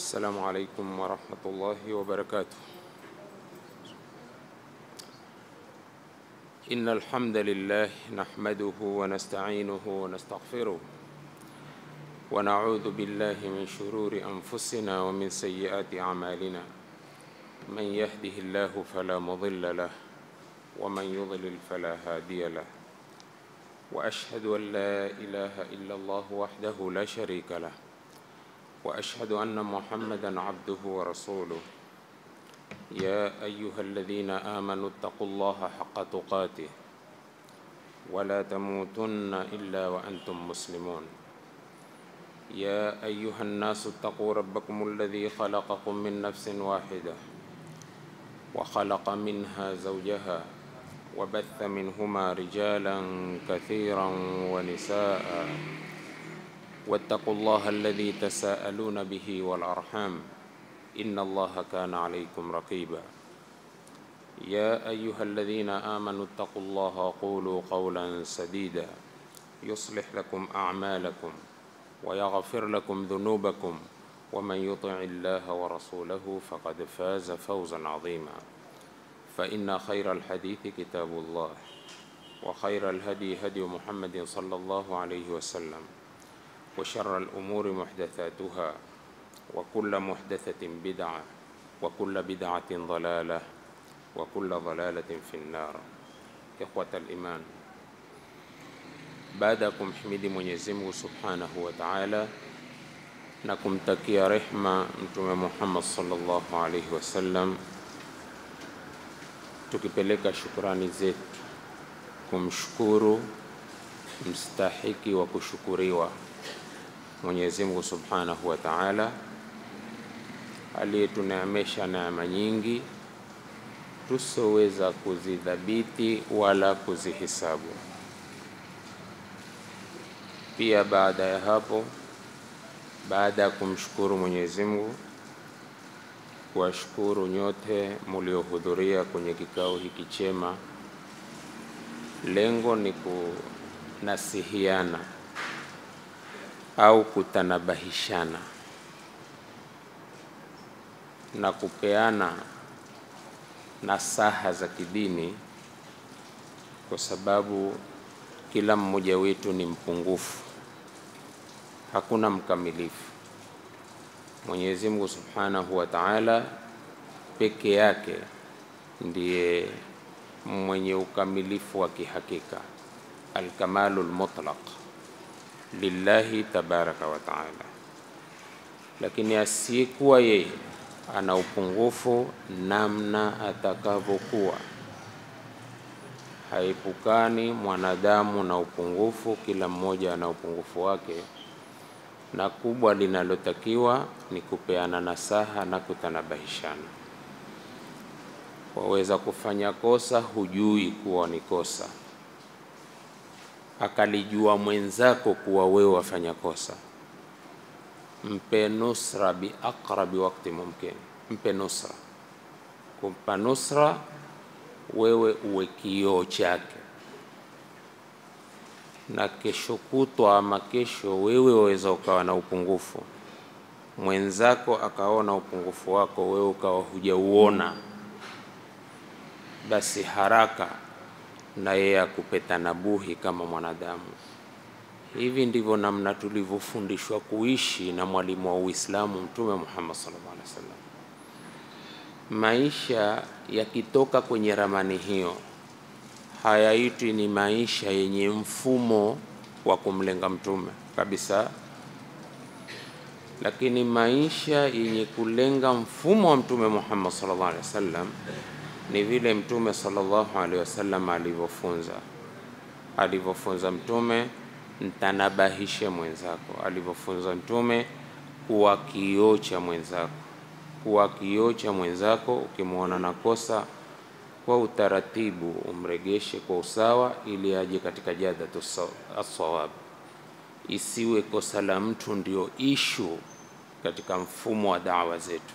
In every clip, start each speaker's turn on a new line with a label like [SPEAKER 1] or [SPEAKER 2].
[SPEAKER 1] السلام عليكم ورحمة الله وبركاته إن الحمد لله نحمده ونستعينه ونستغفره ونعوذ بالله من شرور أنفسنا ومن سيئات أعمالنا من يهده الله فلا مضل له ومن يضلل فلا هادي له وأشهد أن لا إله إلا الله وحده لا شريك له واشهد ان محمدا عبده ورسوله يا ايها الذين امنوا اتقوا الله حق تقاته ولا تموتن الا وانتم مسلمون يا ايها الناس اتقوا ربكم الذي خلقكم من نفس واحده وخلق منها زوجها وبث منهما رجالا كثيرا ونساء واتقوا الله الذي تساءلون به والارحام ان الله كان عليكم رقيبا يا ايها الذين امنوا اتقوا الله وقولوا قولا سديدا يصلح لكم اعمالكم ويغفر لكم ذنوبكم ومن يطع الله ورسوله فقد فاز فوزا عظيما فان خير الحديث كتاب الله وخير الهدي هدي محمد صلى الله عليه وسلم وشر الأمور محدثاتها وكل محدثة بدعة وكل بدعة ضلالة وكل ضلالة في النار إخوة الإيمان baada ya kumhimidi Mwenyezi Mungu Subhanahu wa Ta'ala na kumtakia rehma Mtume Muhammad sallallahu alaihi wasallam, tukipeleka shukrani zetu kumshukuru mstahiki wa kushukuriwa Mwenyezi Mungu Subhanahu wa Ta'ala aliyetuneemesha neema nyingi tusoweza kuzidhabiti wala kuzihisabu. Pia baada ya hapo, baada ya kumshukuru Mwenyezi Mungu, kuwashukuru nyote muliohudhuria kwenye kikao hiki chema, lengo ni kunasihiana au kutanabahishana na kupeana nasaha za kidini, kwa sababu kila mmoja wetu ni mpungufu, hakuna mkamilifu. Mwenyezi Mungu Subhanahu wa Ta'ala peke yake ndiye mwenye ukamilifu wa kihakika, alkamalul mutlaq lillahi tabaraka wa taala, lakini asiyekuwa yeye ana upungufu namna atakavyokuwa. Haepukani mwanadamu na upungufu, kila mmoja ana upungufu wake, na kubwa linalotakiwa ni kupeana nasaha na kutanabahishana. Waweza kufanya kosa, hujui kuwa ni kosa akalijua mwenzako kuwa wewe wafanya kosa, mpe nusra bi aqrabi wakti mumkin, mpe nusra. Kumpa nusra wewe uwe kioo chake, na kesho kutwa ama kesho wewe waweza ukawa na upungufu, mwenzako akaona upungufu wako, wewe ukawa hujauona, basi haraka na yeye akupe tanabuhi kama mwanadamu. Hivi ndivyo namna tulivyofundishwa kuishi na mwalimu wa Uislamu Mtume Muhammad sallallahu alaihi wasallam. Maisha yakitoka kwenye ramani hiyo hayaitwi ni maisha yenye mfumo wa kumlenga mtume kabisa, lakini maisha yenye kulenga mfumo wa Mtume Muhammad sallallahu alaihi wasallam ni vile Mtume sallallahu alaihi wasallam alivyofunza alivyofunza Mtume, mtanabahishe mwenzako, alivyofunza Mtume kuwa kioo cha mwenzako, kuwa kioo cha mwenzako. Ukimwona na kosa, kwa utaratibu umregeshe kwa usawa, ili aje katika jadatu assawab. Isiwe kosa la mtu ndio ishu katika mfumo wa dawa zetu.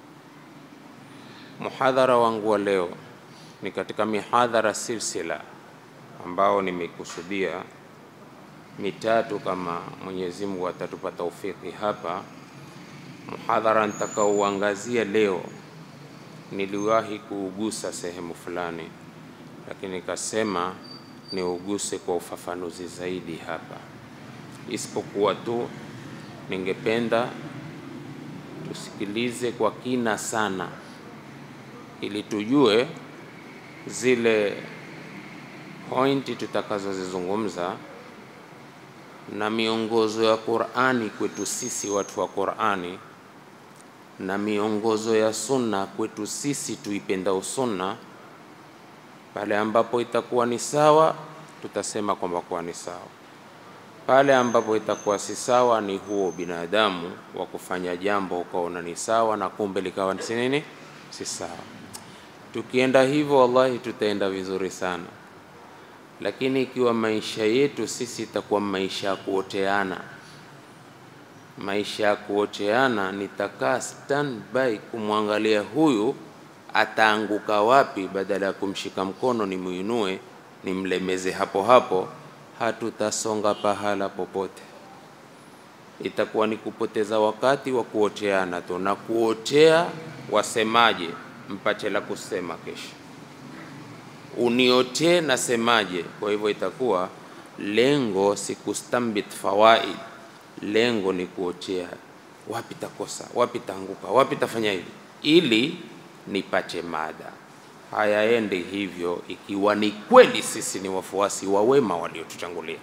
[SPEAKER 1] Muhadhara wangu wa leo ni katika mihadhara silsila ambao nimekusudia mitatu, kama Mwenyezi Mungu atatupa taufiki hapa, Muhadhara nitakaouangazia leo niliwahi kuugusa sehemu fulani, lakini nikasema niuguse kwa ufafanuzi zaidi hapa, isipokuwa tu ningependa tusikilize kwa kina sana, ili tujue zile pointi tutakazozizungumza na miongozo ya Qur'ani kwetu sisi watu wa Qur'ani na miongozo ya sunna kwetu sisi tuipendao sunna. Pale ambapo itakuwa ni sawa, tutasema kwamba kuwa ni sawa. Pale ambapo itakuwa si sawa, ni huo binadamu wa kufanya jambo ukaona ni sawa na kumbe likawa si nini, si sawa. Tukienda hivyo, wallahi tutaenda vizuri sana, lakini ikiwa maisha yetu sisi itakuwa maisha ya kuoteana maisha ya kuocheana, nitakaa standby kumwangalia huyu ataanguka wapi, badala ya kumshika mkono nimuinue nimlemeze hapo hapo, hatutasonga pahala popote. Itakuwa ni kupoteza wakati wa kuocheana tu, na kuochea wasemaje, mpache la kusema kesho, uniotee nasemaje. Kwa hivyo itakuwa lengo si kustambit fawaid lengo ni kuochea wapi takosa, wapi taanguka, wapi tafanya hivi, ili nipache mada. Hayaendi hivyo ikiwa ni kweli sisi ni wafuasi wa wema waliotutangulia.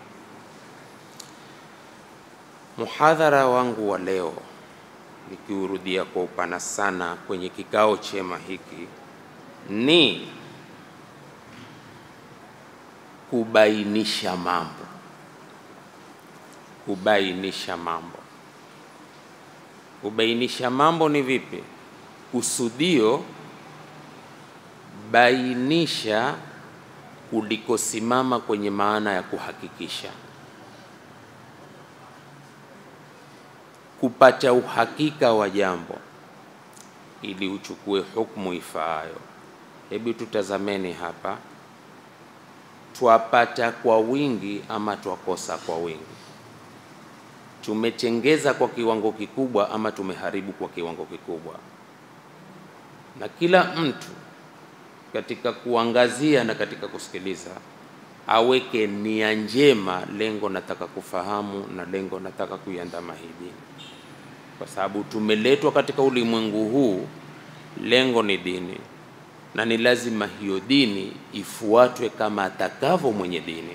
[SPEAKER 1] Muhadhara wangu wa leo nikiurudia kwa upana sana kwenye kikao chema hiki ni kubainisha mambo kubainisha mambo. Kubainisha mambo ni vipi? Kusudio bainisha kulikosimama kwenye maana ya kuhakikisha, kupata uhakika wa jambo ili uchukue hukumu ifaayo. Hebu tutazameni hapa, twapata kwa wingi ama twakosa kwa wingi? tumechengeza kwa kiwango kikubwa ama tumeharibu kwa kiwango kikubwa. Na kila mtu katika kuangazia na katika kusikiliza aweke nia njema, lengo nataka kufahamu na lengo nataka kuiandama hii dini, kwa sababu tumeletwa katika ulimwengu huu, lengo ni dini, na ni lazima hiyo dini ifuatwe kama atakavyo mwenye dini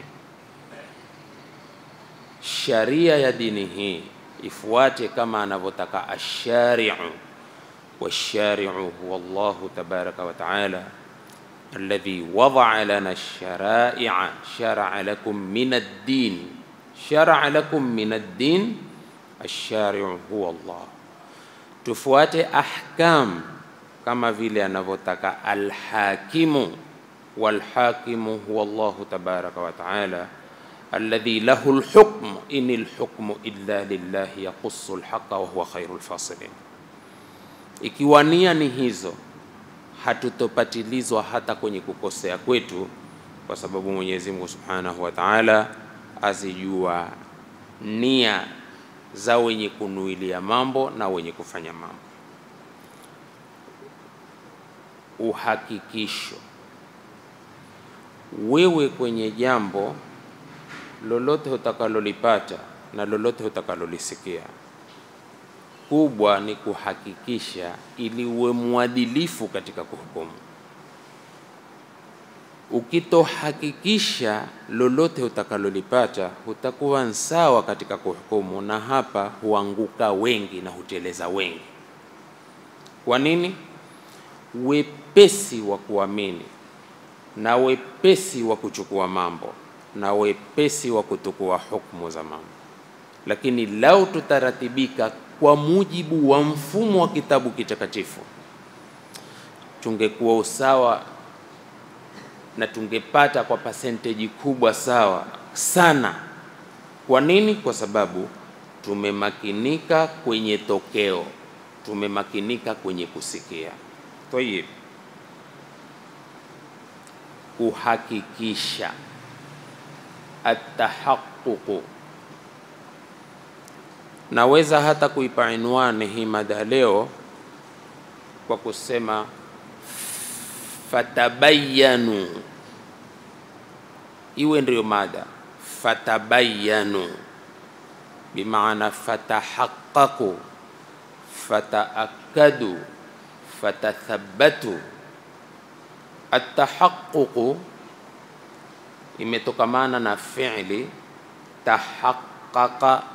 [SPEAKER 1] sharia ya dini hii ifuate kama anavyotaka ashariu, washariu huwa Allahu tabaraka wa taala alladhi wadaa lana lsharaia sharaa lakum min ad-din sharaa lakum min ad-din ashariu huwa Allah. Tufuate ahkam kama vile anavyotaka alhakimu, walhakimu huwa Allahu tabaraka wa taala alladhi lahu lhukmu in lhukmu illa lillahi yaqussu lhaqa wa huwa khairu lfasilin. Ikiwa nia ni hizo, hatutopatilizwa hata kwenye kukosea kwetu, kwa sababu Mwenyezi Mungu subhanahu wa taala azijua nia za wenye kunuilia mambo na wenye kufanya mambo. Uhakikisho wewe kwenye jambo lolote utakalolipata na lolote utakalolisikia, kubwa ni kuhakikisha ili uwe mwadilifu katika kuhukumu. Ukitohakikisha lolote utakalolipata, hutakuwa sawa katika kuhukumu, na hapa huanguka wengi na huteleza wengi. Kwa nini? Wepesi wa kuamini na wepesi wa kuchukua mambo na wepesi wa kutukua hukumu za mambo, lakini lau tutaratibika kwa mujibu wa mfumo wa kitabu kitakatifu, tungekuwa usawa na tungepata kwa percentage kubwa sawa sana. Kwa nini? Kwa sababu tumemakinika kwenye tokeo, tumemakinika kwenye kusikia. Tayib, kuhakikisha atahaququ naweza hata kuipa inwani hii mada leo kwa kusema fatabayanu, iwe ndiyo mada fatabayanu, bimaana fatahaqaqu, fataakadu, fatathabatu. Atahaququ imetokamana na fi'li tahaqqaqa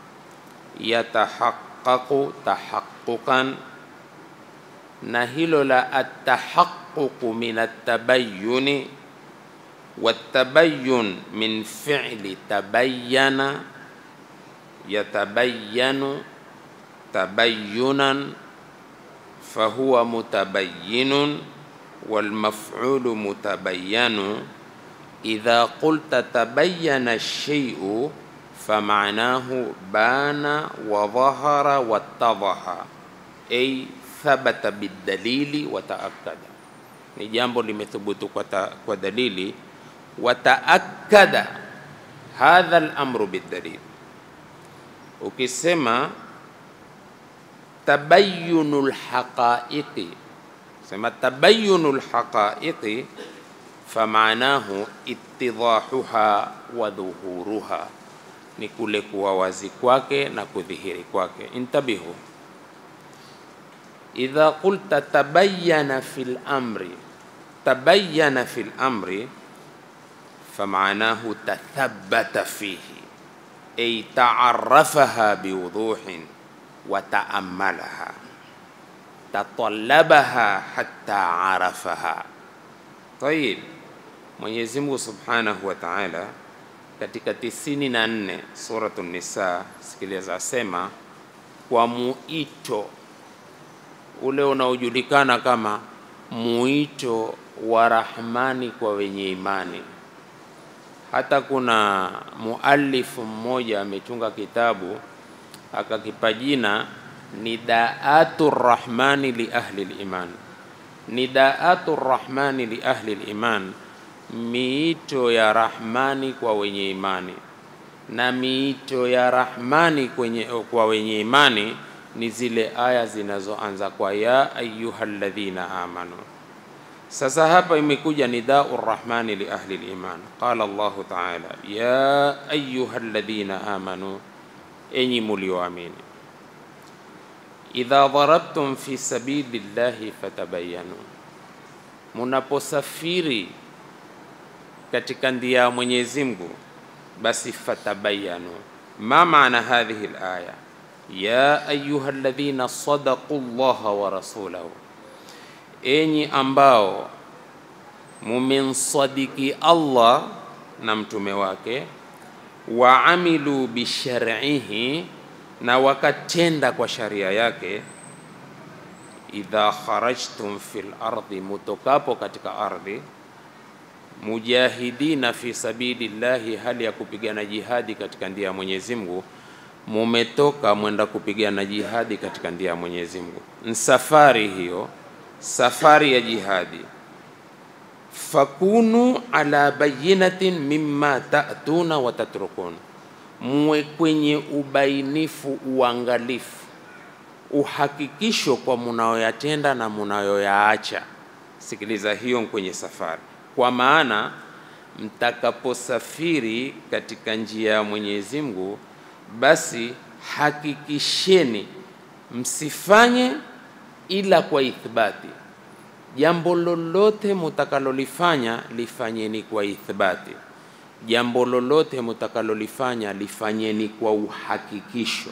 [SPEAKER 1] yatahaqqaqu tahaqquqan, na hilo la atahaqququ min atabayyuni watabayyun min fi'li tabayyana yatabayyanu tabayyunan fahuwa mutabayyinun walmaf'ulu mutabayyanu idha qulta tabayyana ash-shay'u fama'nahu bana wa dhahara wattadhaha ay thabata bidalili wa ta'akkada, ni jambo limethubutu kwa, ta, kwa dalili. Wa ta'akkada hadha al-amru bidalil. Ukisema tabayyunul haqa'iqi, sema tabayyunul haqa'iqi fama'nahu ittidahuha wa dhuhuruha ni kule kuwa wazi kwake na kudhihiri kwake. Intabihu, idha qulta tabayyana fil amri, tabayyana fil amri famanahu tathabbata fihi ay ta'arrafaha biwuduhin wa ta'ammalaha tatallabaha hatta arafaha. Tayib, Mwenyezi Mungu Subhanahu wa Ta'ala katika tisini na nne Suratu Nisa, sikiliza, asema kwa muito ule unaojulikana kama muito wa Rahmani kwa wenye imani. Hata kuna mualifu mmoja ametunga kitabu akakipa jina Nidaatu Rahmani li ahli liman, Nidaatu Rahmani li ahli liman miito ya Rahmani kwa wenye imani. Na miito ya Rahmani kwenye, kwa wenye imani ni zile aya zinazoanza kwa ya ayyuhalladhina amanu. Sasa hapa imekuja nidau rahmani li ahli liman, qala Allahu taala ya ayyuhalladhina amanu, enyi mulioamini, idha darabtum fi sabili llahi fatabayanu, munaposafiri katika ndia ya Mwenyezi Mungu basi fatabayanu. Ma maana hadhihi alaya ya ayuha alladhina sadaqu llaha wa rasulahu, enyi ambao mumemsadiki Allah na mtume wake, wa amilu bishar'ihi, na wakatenda kwa sharia yake. Idha kharajtum fil ardi, mutokapo katika ardhi mujahidina fi sabili llahi, hali ya kupigana jihadi katika ndia ya Mwenyezi Mungu. Mumetoka mwenda kupigana jihadi katika ndia ya Mwenyezi Mungu, nsafari hiyo, safari ya jihadi. Fakunu ala bayinatin mimma ta'tuna wa tatrukun, muwe kwenye ubainifu, uangalifu, uhakikisho kwa munayoyatenda na munayoyaacha. Sikiliza, hiyo kwenye safari kwa maana mtakaposafiri katika njia ya Mwenyezi Mungu, basi hakikisheni msifanye ila kwa ithbati. Jambo lolote mutakalolifanya lifanyeni kwa ithbati, jambo lolote mutakalolifanya lifanyeni kwa uhakikisho,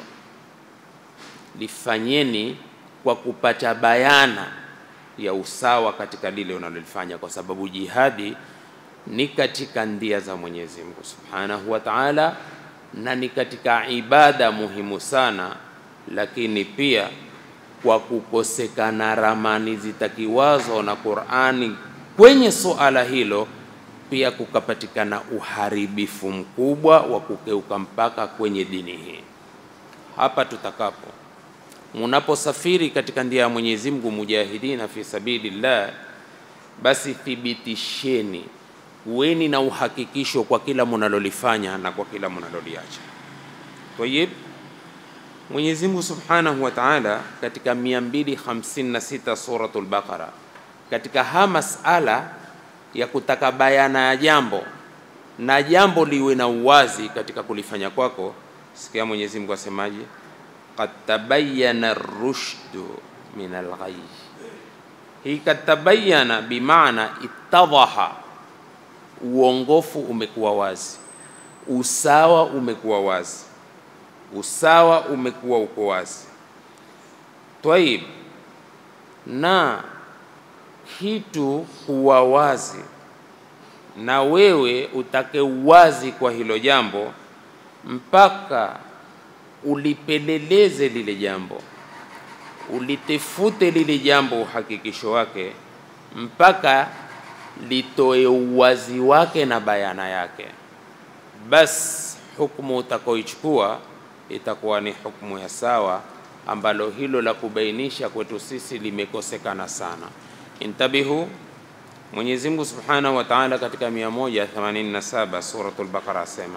[SPEAKER 1] lifanyeni kwa kupata bayana ya usawa katika lile unalolifanya, kwa sababu jihadi ni katika ndia za Mwenyezi Mungu Subhanahu wa Ta'ala, na ni katika ibada muhimu sana, lakini pia kwa kukosekana ramani zitakiwazo na Qur'ani kwenye suala hilo, pia kukapatikana uharibifu mkubwa wa kukeuka mpaka kwenye dini hii. Hapa tutakapo munaposafiri katika ndia ya Mwenyezi Mungu, mujahidina fi sabilillah, basi thibitisheni, kuweni na uhakikisho kwa kila munalolifanya na kwa kila munaloliacha. Tayib, Mwenyezi Mungu Subhanahu wa Ta'ala katika 256 suratul Baqara, katika ha masala ya kutaka bayana ya jambo na jambo liwe na uwazi katika kulifanya kwako, sikia Mwenyezi Mungu asemaje, qad tabayyana ar-rushdu min al-ghayy. Hii kad tabayyana bimaana ittadhaha, uongofu umekuwa wazi, usawa umekuwa wazi usawa umekuwa uko wazi. Twaib, na kitu kuwa wazi na wewe utake uwazi kwa hilo jambo mpaka ulipeleleze lile jambo, ulitefute lile jambo uhakikisho wake mpaka litoe uwazi wake na bayana yake, bas hukumu utakaoichukua itakuwa ni hukumu ya sawa, ambalo hilo la kubainisha kwetu sisi limekosekana sana. Intabihu, Mwenyezi Mungu Subhanahu wa Ta'ala katika 187 suratul Baqara asema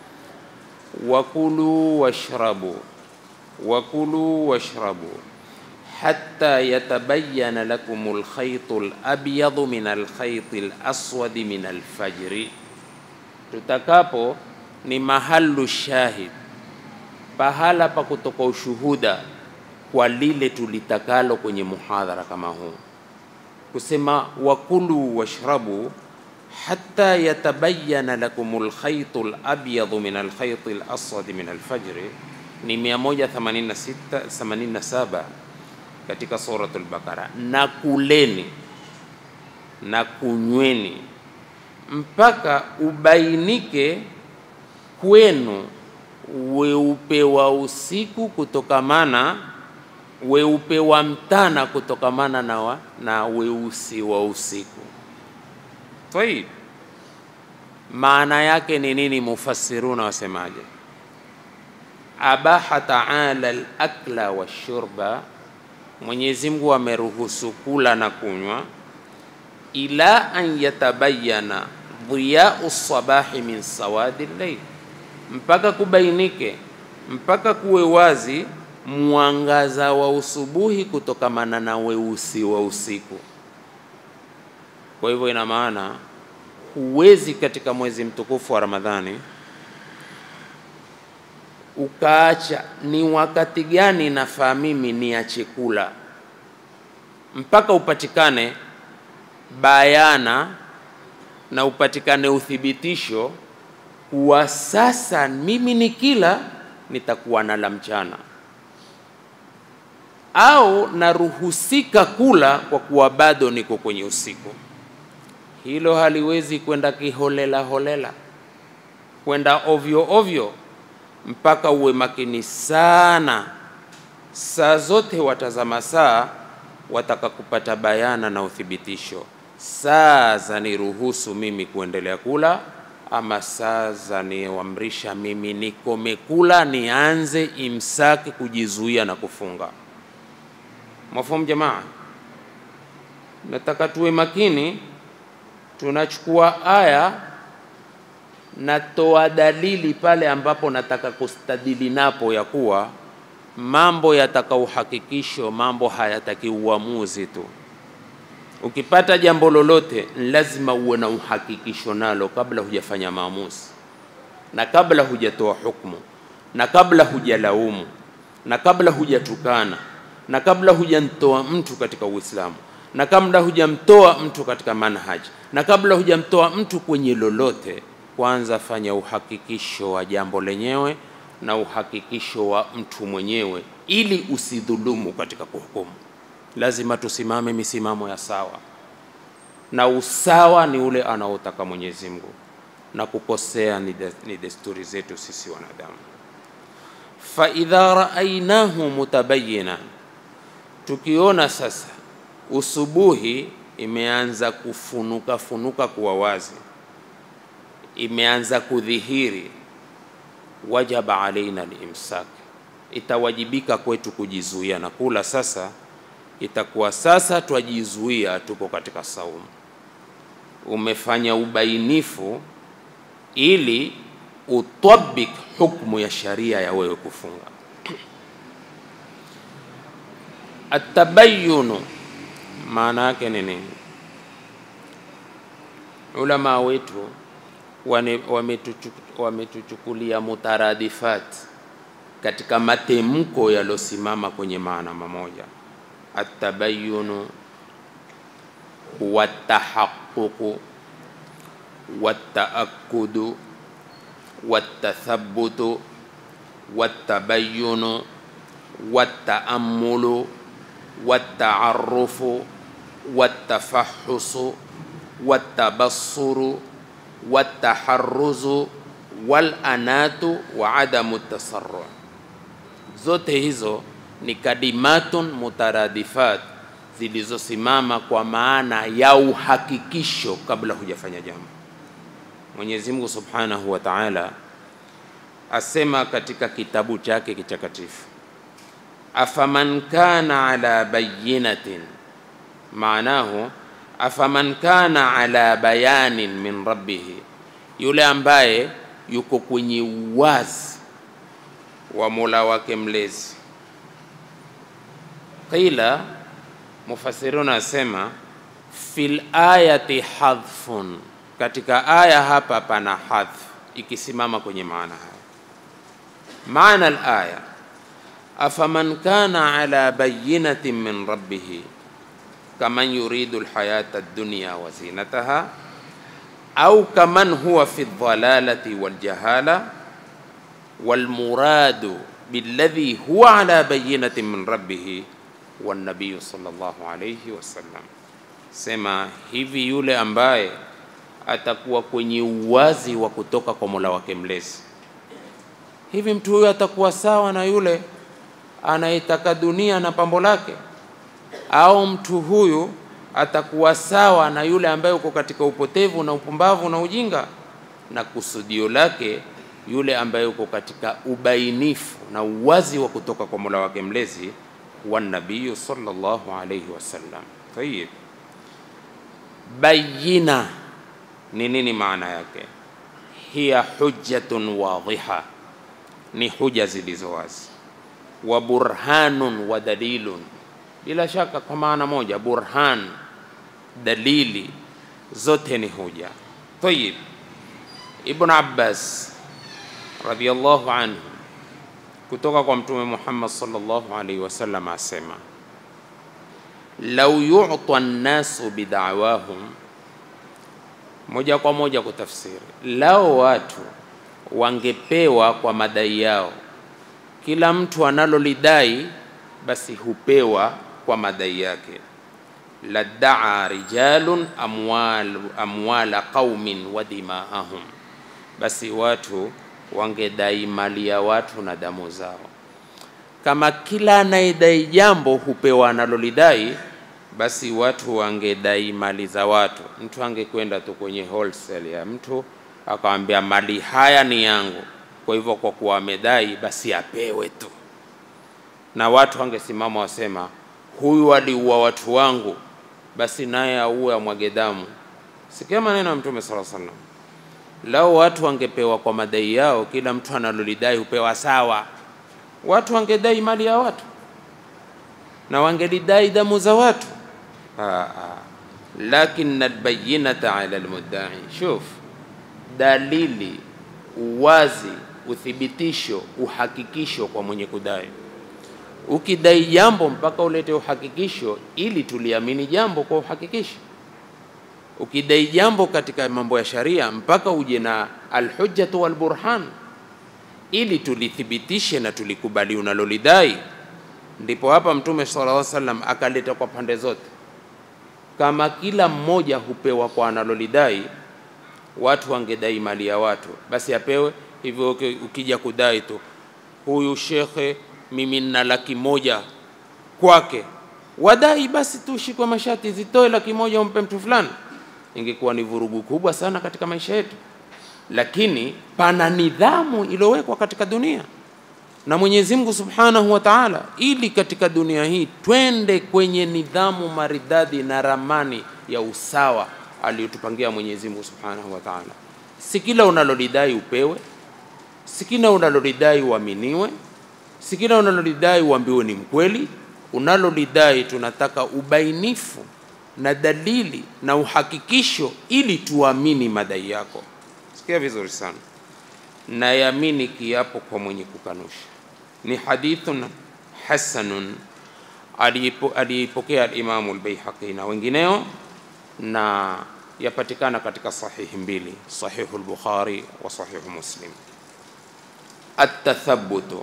[SPEAKER 1] wakulu washrabu wakulu washrabu hatta yatabayyana lakumul khaytul abyadu min alkhaytil aswadi min alfajri, tutakapo ni mahalu shahid pahala pa kutoka ushuhuda kwa lile tulitakalo kwenye muhadhara kama huu, kusema wakulu washrabu hatta yatabayyana lakumul khaytul abyadu min alkhaytil aswadi min alfajri, ni 187 katika suratul Baqara. Na kuleni na kunyweni mpaka ubainike kwenu weupe wa usiku kutokamana weupe wa mtana kutokamana na, wa, na weusi wa usiku. Tayib, maana yake ni nini? Mufassiruna wasemaje? Abaha taala al-akla washurba, Mwenyezi Mungu ameruhusu kula na kunywa, ila an yatabayana dhiyau sabahi min sawadi llail mpaka kubainike, mpaka kuwe wazi mwangaza wa usubuhi kutokamana na weusi wa usiku. Kwa hivyo, ina maana huwezi katika mwezi mtukufu wa Ramadhani ukaacha ni wakati gani nafaa mimi niache kula, mpaka upatikane bayana na upatikane uthibitisho kuwa sasa mimi ni kila nitakuwa nala mchana au naruhusika kula kwa kuwa bado niko kwenye usiku. Hilo haliwezi kwenda kiholela holela, kwenda ovyo ovyo, mpaka uwe makini sana. Saa zote watazama saa, wataka kupata bayana na uthibitisho. Saa za niruhusu mimi kuendelea kula ama saa za niamrisha mimi nikome kula, nianze imsaki, kujizuia na kufunga. Mafahamu jamaa, nataka tuwe makini. Tunachukua aya, natoa dalili pale ambapo nataka kustadili napo ya kuwa mambo yataka uhakikisho, mambo hayataki uamuzi tu. Ukipata jambo lolote, lazima uwe na uhakikisho nalo kabla hujafanya maamuzi, na kabla hujatoa hukumu, na kabla hujalaumu, na kabla hujatukana, na kabla hujamtoa mtu katika Uislamu, na kabla hujamtoa mtu katika manhaji, na kabla hujamtoa mtu kwenye lolote, kwanza fanya uhakikisho wa jambo lenyewe na uhakikisho wa mtu mwenyewe, ili usidhulumu katika kuhukumu. Lazima tusimame misimamo ya sawa, na usawa ni ule anaotaka Mwenyezi Mungu, na kukosea ni, de, ni desturi zetu sisi wanadamu. Fa idha raainahu mutabayina, tukiona sasa usubuhi imeanza kufunuka funuka kuwa wazi, imeanza kudhihiri, wajaba alaina limsak, itawajibika kwetu kujizuia na kula sasa itakuwa sasa twajizuia, tuko katika saumu. Umefanya ubainifu ili utabik hukmu ya sharia ya wewe kufunga. Atabayunu maana yake ni nini? Ulama wetu wane- wametuchu- wametuchukulia mutaradifat katika matemko yalosimama kwenye maana mamoja. Atabayunu watahaququ wataakudu watathabutu watabayunu wataamulu wataarufu watafahusu watabassuru wataharuzu walanatu wa adamu tasarru zote hizo ni kalimatun mutaradifat zilizosimama kwa maana ya uhakikisho kabla hujafanya jambo. Mwenyezi Mungu Subhanahu wa Ta'ala asema katika kitabu chake kitakatifu, afaman kana ala bayinatin, maanahu afaman kana ala bayanin min rabbihi, yule ambaye yuko kwenye uwazi wa Mola wake mlezi. Qila, mufassiruna asema fil ayati hadhfun, katika aya hapa pana hadhf ikisimama kwenye maana haya. Maana al-aya afaman kana ala bayinatin min rabbihi kaman yuridu alhayata ad-dunya wa zinataha au kaman huwa fi dhalalati waljahala walmuradu billadhi huwa ala bayinatin min rabbihi wannabiyu sallallahu alayhi wasallam, sema hivi, yule ambaye atakuwa kwenye uwazi wa kutoka kwa Mola wake mlezi, hivi mtu huyo atakuwa sawa na yule anayetaka dunia na pambo lake, au mtu huyu atakuwa sawa na yule ambaye uko katika upotevu na upumbavu na ujinga, na kusudio lake yule ambaye uko katika ubainifu na uwazi wa kutoka kwa Mola wake mlezi wa nabiyu sallallahu alayhi wasallam. Tayib, bayina ni nini maana yake? Hiya hujjatun wadhiha, ni huja zilizo wazi, wa burhanun wa dalilun, bila shaka kwa maana moja, burhan, dalili, zote ni huja. Tayib, Ibn Abbas radhiyallahu anhu kutoka kwa Mtume Muhammad sallallahu alaihi wasallam asema, lau yu'ta nnasu bida'wahum, moja kwa moja kutafsiri, lao watu wangepewa kwa madai yao, kila mtu analolidai basi hupewa kwa madai yake. Laddaa rijalun amwal, amwala qaumin wa dimaahum, basi watu wangedai mali ya watu na damu zao. Kama kila anayedai jambo hupewa analolidai, basi watu wangedai mali za watu. Mtu angekwenda tu kwenye wholesale ya mtu akamwambia mali haya ni yangu, kwa hivyo kwa kuwa amedai basi apewe tu, na watu wangesimama wasema, huyu aliua watu wangu, basi naye auwe amwage damu. Sikia maneno ya Mtume sallallahu alaihi wasallam Lao watu wangepewa kwa madai yao, kila mtu analolidai hupewa sawa, watu wangedai mali ya watu na wangelidai damu za watu. Lakin albayinata ala almuddai, shuf, dalili, uwazi, uthibitisho, uhakikisho kwa mwenye kudai. Ukidai jambo mpaka ulete uhakikisho ili tuliamini jambo kwa uhakikisho ukidai jambo katika mambo ya sharia mpaka uje na alhujjatu walburhan ili tulithibitishe na tulikubali unalolidai. Ndipo hapa Mtume sallallahu alaihi wasallam akaleta kwa pande zote, kama kila mmoja hupewa kwa analolidai, watu wangedai mali ya watu, basi apewe hivyo. Ukija kudai tu, huyu shekhe, mimi nina laki moja kwake, wadai basi tu shikwe mashati, zitoe laki moja umpe mtu fulani ingekuwa ni vurugu kubwa sana katika maisha yetu, lakini pana nidhamu iliyowekwa katika dunia na Mwenyezi Mungu Subhanahu wa Ta'ala, ili katika dunia hii twende kwenye nidhamu maridadi na ramani ya usawa aliyotupangia Mwenyezi Mungu Subhanahu wa Ta'ala. Si kila unalolidai upewe, si kila unalolidai uaminiwe, si kila unalolidai uambiwe ni mkweli. unalolidai tunataka ubainifu na dalili na uhakikisho ili tuamini madai yako. Sikia vizuri sana, nayamini kiapo kwa mwenye kukanusha. Ni hadithun hasanun aliyeipokea alimamu Albaihaqi na wengineo, na yapatikana katika sahihi mbili, sahihu al-Bukhari wa sahihu Muslim. At-tathabbutu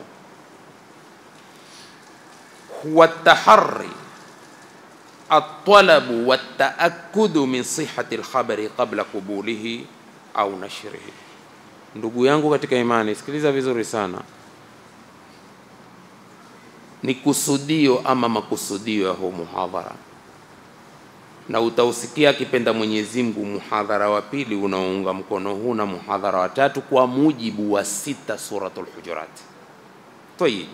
[SPEAKER 1] huwa at-taharri at-talabu wat-taakkudu min sihhati al-khabari qabla qubulihi au nashrihi. Ndugu yangu katika imani, sikiliza vizuri sana ni kusudio ama makusudio ya huu muhadhara, na utausikia akipenda Mwenyezi Mungu muhadhara wa pili unaounga mkono huu na muhadhara wa tatu kwa mujibu wa sita Suratul Hujurat. Tayib,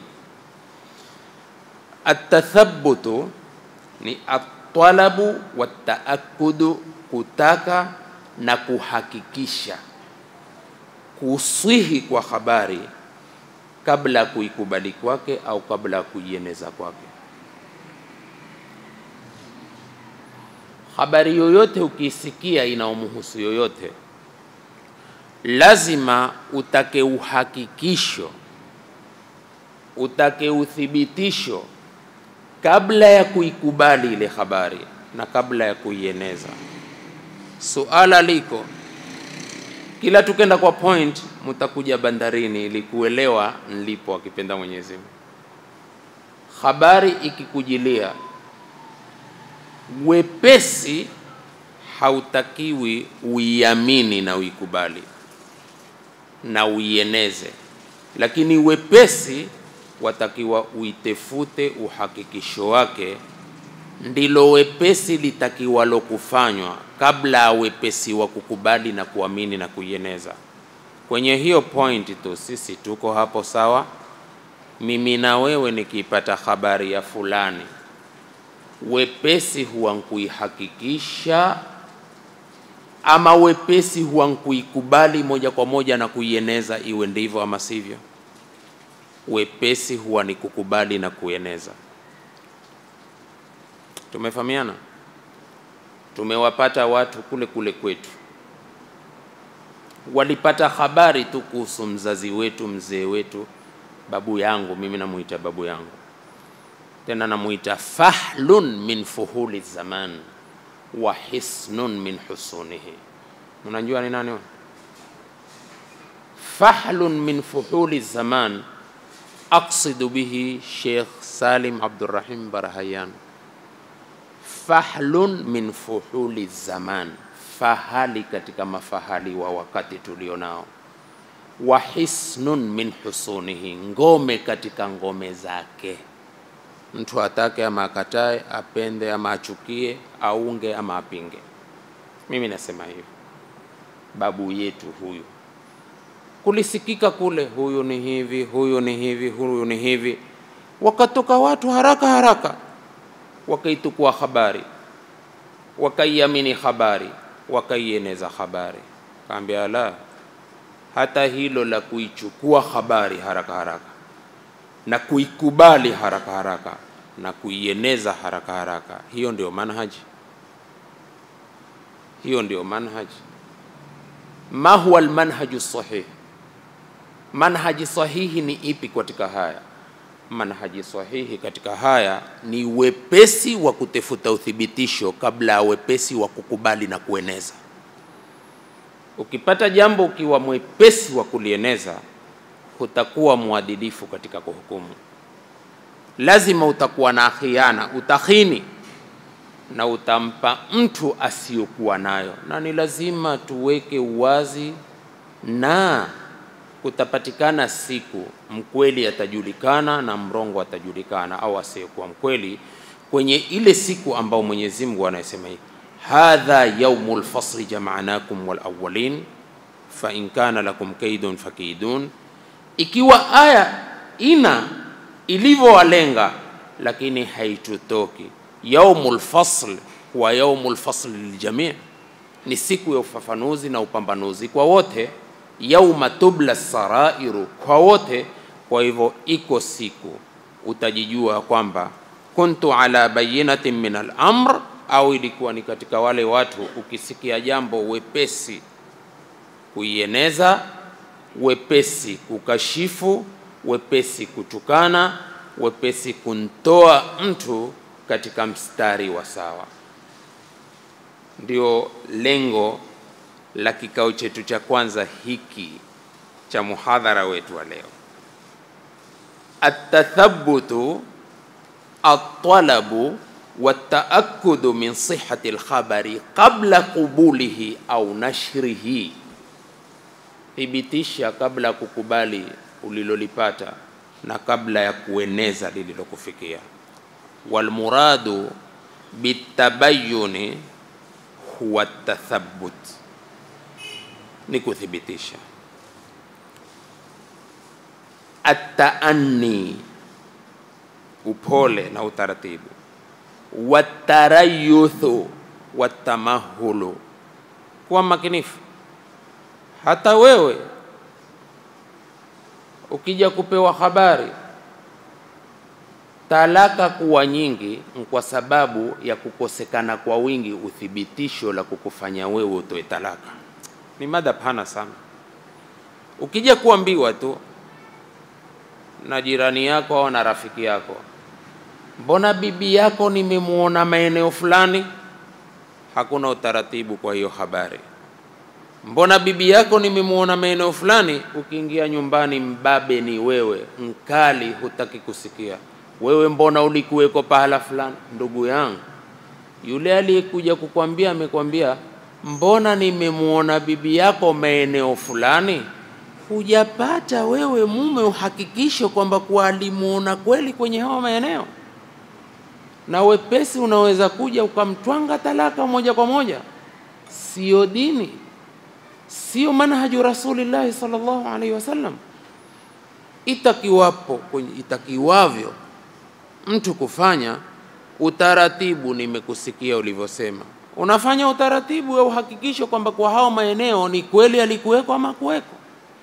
[SPEAKER 1] atathabutu ni atalabu wataakudu, kutaka na kuhakikisha kuswihi kwa habari kabla ya kuikubali kwake au kabla ya kuieneza kwake. Habari yoyote ukiisikia inaomhusu yoyote, lazima utake uhakikisho, utake uthibitisho kabla ya kuikubali ile habari na kabla ya kuieneza. Suala liko kila tukenda kwa point, mutakuja bandarini ili kuelewa nilipo, akipenda Mwenyezi Mungu. Habari ikikujilia wepesi, hautakiwi uiamini na uikubali na uieneze, lakini wepesi watakiwa uitefute uhakikisho wake, ndilo wepesi litakiwalo kufanywa kabla ya wepesi wa kukubali na kuamini na kuieneza. Kwenye hiyo point tu sisi tuko hapo sawa. Mimi na wewe nikipata habari ya fulani, wepesi huwa nkuihakikisha ama wepesi huwa nkuikubali moja kwa moja na kuieneza, iwe ndivyo ama sivyo. Wepesi huwa ni kukubali na kueneza. Tumefahamiana? Tumewapata watu kule kule kwetu, walipata habari tu kuhusu mzazi wetu, mzee wetu, babu yangu. Mimi namuita babu yangu, tena namuita fahlun min fuhuli zaman wa hisnun min husunihi. Unajua ni nani? Fahlun min fuhuli zaman, aqsidu bihi Sheikh Salim Abdurrahim Barahayan fahlun min fuhuli zaman, fahali katika mafahali wa wakati tulio nao. Wa hisnun min husunihi, ngome katika ngome zake. Mtu atake ama akatae, apende ama achukie, aunge ama apinge. Mimi nasema hivi, babu yetu huyu kulisikika kule, huyu ni hivi, huyu ni hivi, huyu ni hivi, wakatoka watu haraka haraka wakaitukua habari wakaiamini habari wakaieneza habari. Kaambia la, hata hilo la kuichukua habari haraka haraka na kuikubali haraka haraka na kuieneza haraka haraka, hiyo ndio manhaji, hiyo ndio manhaji. Ma huwa almanhaju sahih? Manhaji sahihi ni ipi katika haya? Manhaji sahihi katika haya ni wepesi wa kutafuta uthibitisho kabla ya wepesi wa kukubali na kueneza. Ukipata jambo ukiwa mwepesi wa kulieneza, hutakuwa mwadilifu katika kuhukumu. Lazima utakuwa na khiana, utakhini na utampa mtu asiyokuwa nayo, na ni lazima tuweke uwazi na kutapatikana siku mkweli atajulikana na mrongo atajulikana, au asiyekuwa mkweli kwenye ile siku ambao Mwenyezi Mungu anasema hivi, hadha yaumul fasli jama'nakum wal awwalin fa in kana lakum kaidun fakidun. Ikiwa aya ina ilivyowalenga, lakini haitutoki yaumul fasl huwa yaumul fasl liljamii, ni siku ya ufafanuzi na upambanuzi kwa wote yauma tubla sarairu kwa wote. Kwa hivyo iko siku utajijua kwamba kuntu ala bayinatin min al-amr, au ilikuwa ni katika wale watu ukisikia jambo wepesi kuieneza, wepesi kukashifu, wepesi kutukana, wepesi kumtoa mtu katika mstari wa sawa. Ndio lengo la kikao chetu cha kwanza hiki cha muhadhara wetu wa leo, atathabutu altalabu wataakudu min sihati lkhabari qabla qubulihi au nashrihi, thibitisha kabla ya kukubali ulilolipata na kabla ya kueneza lililokufikia. Walmuradu bitabayuni huwa tathabut, ni kuthibitisha. Ataanni, upole na utaratibu. Watarayuthu, watamahulu, kuwa makinifu. Hata wewe ukija kupewa habari talaka kuwa nyingi kwa sababu ya kukosekana kwa wingi uthibitisho la kukufanya wewe utoe talaka. Ni mada pana sana. Ukija kuambiwa tu na jirani yako au na rafiki yako, mbona bibi yako nimemwona maeneo fulani, hakuna utaratibu kwa hiyo habari. Mbona bibi yako nimemwona maeneo fulani, ukiingia nyumbani mbabe ni wewe, mkali, hutaki kusikia wewe mbona ulikuweko pahala fulani? Ndugu yangu, yule aliyekuja kukwambia amekwambia, mbona nimemwona bibi yako maeneo fulani. Hujapata wewe mume uhakikisho kwamba kuwa alimuona kweli kwenye hayo maeneo, na wepesi unaweza kuja ukamtwanga talaka moja kwa moja. Sio dini, sio manhaju Rasulillahi sallallahu alaihi wasallam. Itakiwapo kwenye itakiwavyo mtu kufanya utaratibu. Nimekusikia ulivyosema, unafanya utaratibu wa uhakikisho kwamba kwa hao maeneo ni kweli alikuweko ama kuweko.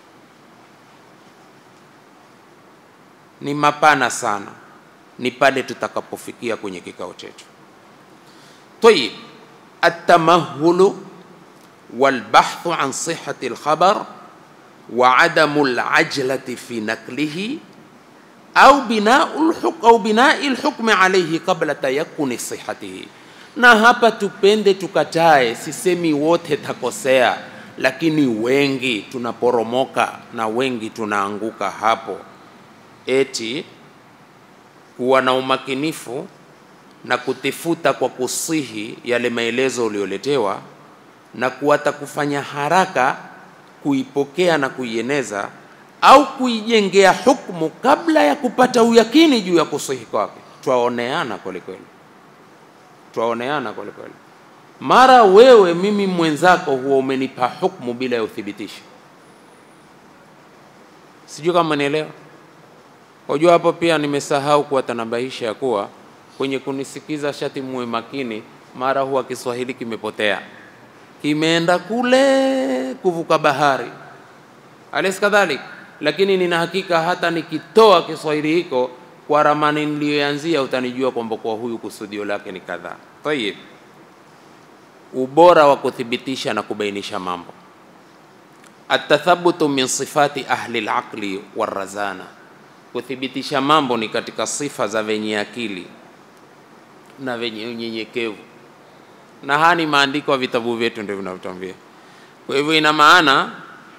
[SPEAKER 1] Ni mapana sana, ni pale tutakapofikia kwenye kikao chetu. Tayib, atamahulu walbahthu an sihati lkhabar wa adamu lajlati fi naklihi au binau lhuk au binai lhukmi alayhi qabla tayakuni sihatihi. Na hapa tupende tukatae, sisemi wote takosea, lakini wengi tunaporomoka na wengi tunaanguka hapo, eti kuwa na umakinifu na kutifuta kwa kusihi yale maelezo ulioletewa na kuwata kufanya haraka kuipokea na kuieneza au kuijengea hukumu kabla ya kupata uyakini juu ya kusihi kwake. Twaoneana kweli kweli, twaoneana kweli kweli. Mara wewe mimi mwenzako huwa umenipa hukumu bila ya uthibitisho. Sijui kama nielewa. Unajua hapo pia nimesahau kuwatanabahisha ya kuwa kwenye kunisikiza shati muwe makini, mara huwa Kiswahili kimepotea, kimeenda kule kuvuka bahari, alaysa kadhalik lakini nina hakika hata nikitoa Kiswahili hiko kwa ramani niliyoanzia utanijua kwamba kwa huyu kusudio lake ni kadhaa. Tayib, ubora wa kuthibitisha na kubainisha mambo. Atathabutu min sifati ahli alaqli warazana, kuthibitisha mambo ni katika sifa za wenye akili na wenye unyenyekevu, na haya ni maandiko ya vitabu vyetu ndio vinavyotuambia. Kwa hivyo ina maana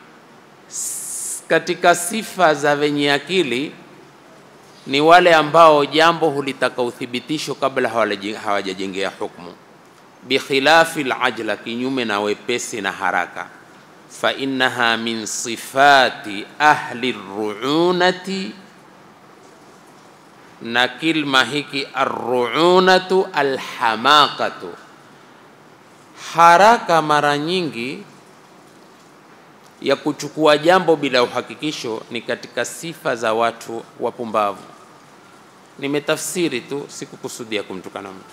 [SPEAKER 1] katika sifa za wenye akili ni wale ambao jambo hulitaka uthibitisho kabla hawajajengea hukumu, bikhilafi lajla, kinyume na wepesi na haraka. Fa innaha min sifati ahli ruunati, na kilma hiki arruunatu alhamaqatu, haraka mara nyingi ya kuchukua jambo bila uhakikisho ni katika sifa za watu wapumbavu. Nimetafsiri tu, sikukusudia kumtukana mtu.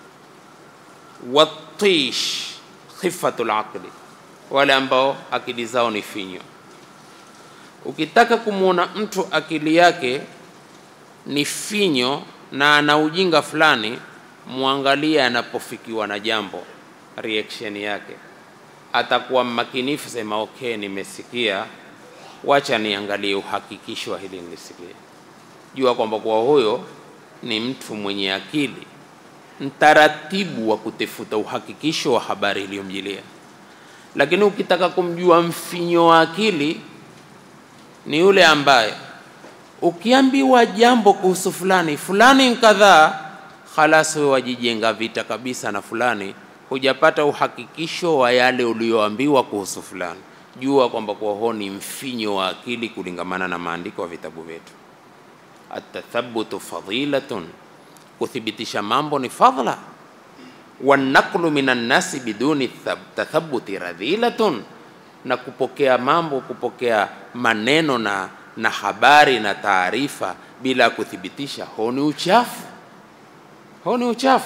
[SPEAKER 1] Watish khifatul aqli, wale ambao akili zao ni finyo. Ukitaka kumwona mtu akili yake ni finyo na ana ujinga fulani, mwangalie anapofikiwa na jambo, reaction yake atakuwa mmakinifu, sema okay, nimesikia, wacha niangalie uhakikisho wa hili nilisikia. Jua kwamba kwa huyo ni mtu mwenye akili, mtaratibu wa kutafuta uhakikisho wa habari iliyomjilia. Lakini ukitaka kumjua mfinyo wa akili, ni yule ambaye ukiambiwa jambo kuhusu fulani fulani kadhaa, khalas wewe wajijenga vita kabisa na fulani, hujapata uhakikisho wa yale uliyoambiwa kuhusu fulani. Jua kwamba kwa huo ni mfinyo wa akili kulingamana na maandiko ya vitabu vyetu. Atathabutu fadilatun, kuthibitisha mambo ni fadhla. Wanaqlu minan nasi biduni tathabuti radhilatun, na kupokea mambo, kupokea maneno na, na habari na taarifa bila kuthibitisha, huo ni uchafu, huo ni uchafu.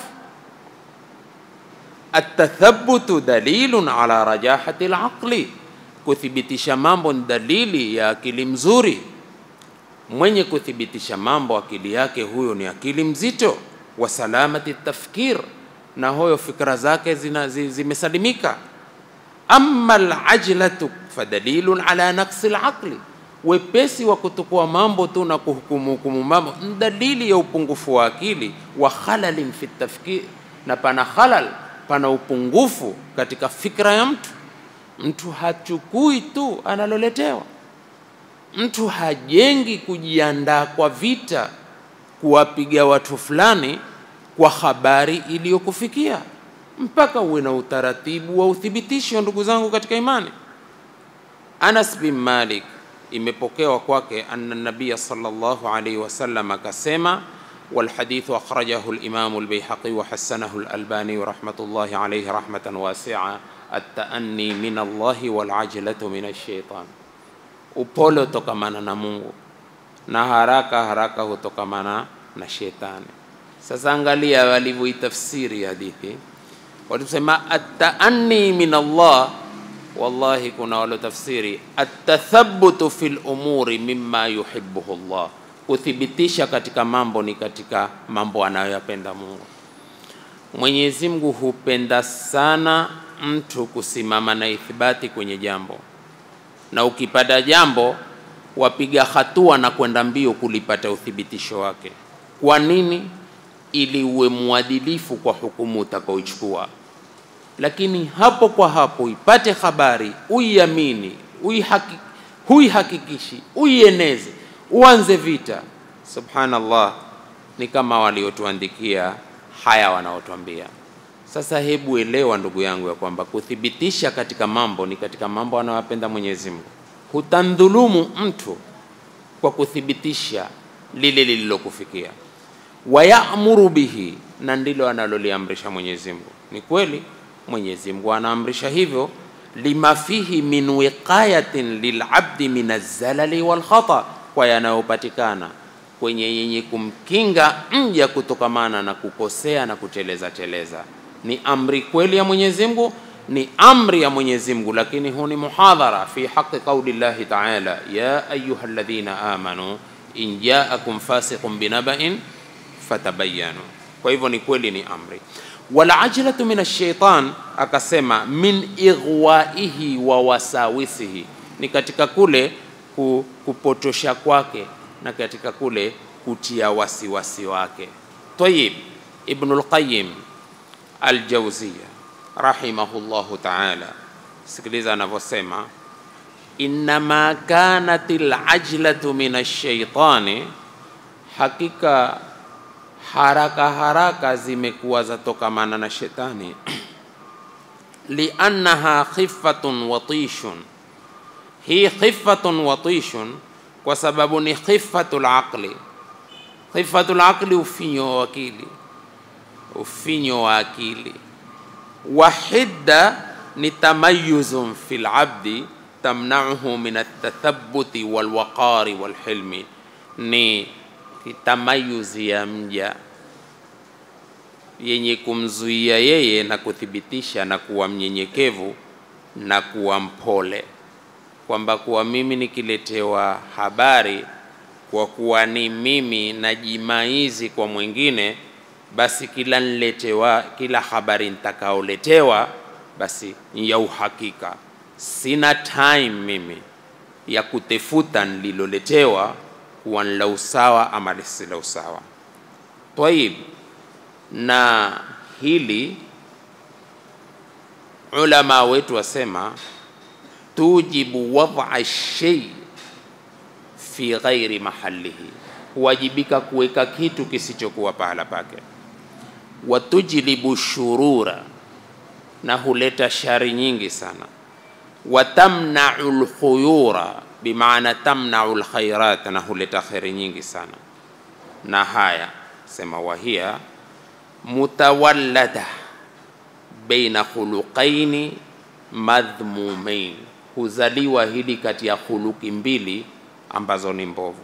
[SPEAKER 1] Atathabutu dalilun ala rajahati alaqli, kuthibitisha mambo ni dalili ya akili mzuri mwenye kuthibitisha mambo akili yake huyo ni akili mzito, wa salamati tafkir, na huyo fikra zake zina, zi- zimesalimika. Amma alajlatu fadalilun ala naqsi alaqli, wepesi wa kutukua mambo tu na kuhukumu hukumu mambo ni dalili ya upungufu wa akili. Wa khalalin fi tafkir, na pana khalal, pana upungufu katika fikra ya mtu. Mtu hachukui tu analoletewa mtu hajengi kujiandaa kwa vita kuwapiga watu fulani kwa habari iliyokufikia mpaka uwe na utaratibu wa uthibitisho. Ndugu zangu katika imani, Anas bin Malik imepokewa kwake anna nabiya sallallahu alayhi wasallam akasema, walhadithu akhrajahu al-Imam al-Bayhaqi wa hasanahu al-Albani rahmatullahi alayhi rahmatan wasi'a, at-ta'anni min Allahi wal ajlatu min ash-shaytan upole hutokamana na Mungu na haraka haraka hutokamana na shetani. Sasa angalia walivyoitafsiri hadithi, walisema ataanni min Allah. Wallahi, kuna walotafsiri atathabutu fil umuri mimma yuhibbuhu Allah, kuthibitisha katika mambo ni katika mambo anayoyapenda Mungu. Mwenyezi Mungu hupenda sana mtu kusimama na ithibati kwenye jambo na ukipata jambo wapiga hatua na kwenda mbio kulipata uthibitisho wake. Kwa nini? Ili uwe mwadilifu kwa hukumu utakaoichukua, lakini hapo kwa hapo ipate habari, uiamini, uihaki- huihakikishi, uieneze, uanze vita. Subhanallah, ni kama waliotuandikia haya wanaotuambia sasa hebu elewa ndugu yangu ya kwamba kuthibitisha katika mambo ni katika mambo anayopenda Mwenyezi Mungu. Hutandhulumu mtu kwa kuthibitisha lile lililokufikia, wayamuru bihi, na ndilo analoliamrisha Mwenyezi Mungu. Ni kweli Mwenyezi Mungu anaamrisha hivyo, lima fihi min wiqayatin lilabdi min azzalali walkhata, kwa yanayopatikana kwenye yenye kumkinga mja kutokamana na kukosea na kuteleza teleza ni amri kweli ya Mwenyezi Mungu, ni amri ya Mwenyezi Mungu, lakini huu ni muhadhara fi haqi qauli llahi taala, ya ayuha alladhina amanu in jaakum fasiqun binaba'in fatabayanu. Kwa hivyo ni kweli, ni amri. Wal ajlatu min ash-shaytan, akasema min ighwaihi wa wasawisihi, ni katika kule ku- kupotosha kwake na katika kule kutia wasiwasi wake. Tayib, Ibnul Qayyim Aljawziya rahimahullahu taala, sikiliza anavyosema, innama kanat alajlatu min alshaitani, hakika haraka haraka zimekuwa zatokamana na shetani liannaha khifatun watishun, hii khifatun watishun kwa sababu ni khifatul aqli. Khifatul aqli, ufinyo wa akili ufinyo wa akili. Wahidda ni tamayuzun fil abdi tamnauhu min atathabuti walwaqari walhilmi, ni tamayuzi ya mja yenye kumzuia yeye na kuthibitisha na kuwa mnyenyekevu na kuwa mpole, kwamba kuwa mimi nikiletewa habari kwa kuwa ni mimi najimaizi kwa mwingine, basi kila niletewa, kila habari nitakaoletewa basi ni ya uhakika. Sina time mimi ya kutefuta nililoletewa kuwa ni la usawa ama lisi la usawa. Tayib, na hili ulama wetu wasema tujibu wad'a shay fi ghairi mahalihi, huwajibika kuweka kitu kisichokuwa pahala pake. Watujlibu shurura, na huleta shari nyingi sana. Watamnau lkhuyura, bimaana tamnau lkhairat, na huleta kheri nyingi sana. Na haya sema wahia mutawallada baina khuluqaini madhmumain, huzaliwa hili kati ya khuluki mbili ambazo ni mbovu.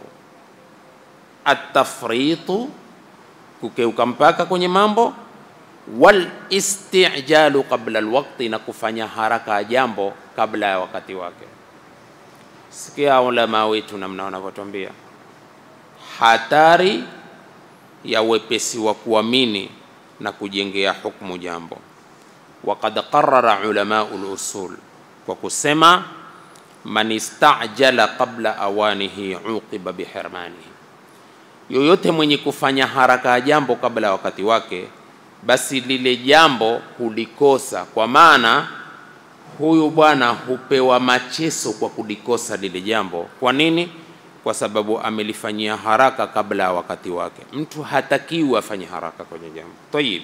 [SPEAKER 1] Atafritu, kukeuka mpaka kwenye mambo, wal istijalu qabla alwaqti, na kufanya haraka ya jambo kabla ya wakati wake. Sikia ulama wetu namna wanavyotwambia hatari ya wepesi wa kuamini na kujengea hukumu jambo. Waqad qarara ulamau lusul kwa kusema man istajala qabla awanihi uqiba bihirmanihi, yoyote mwenye kufanya haraka ya jambo kabla ya wakati wake, basi lile jambo hulikosa. Kwa maana huyu bwana hupewa macheso kwa kulikosa lile jambo. Kwa nini? Kwa sababu amelifanyia haraka kabla ya wakati wake. Mtu hatakiwi afanye haraka kwenye jambo. Tayib,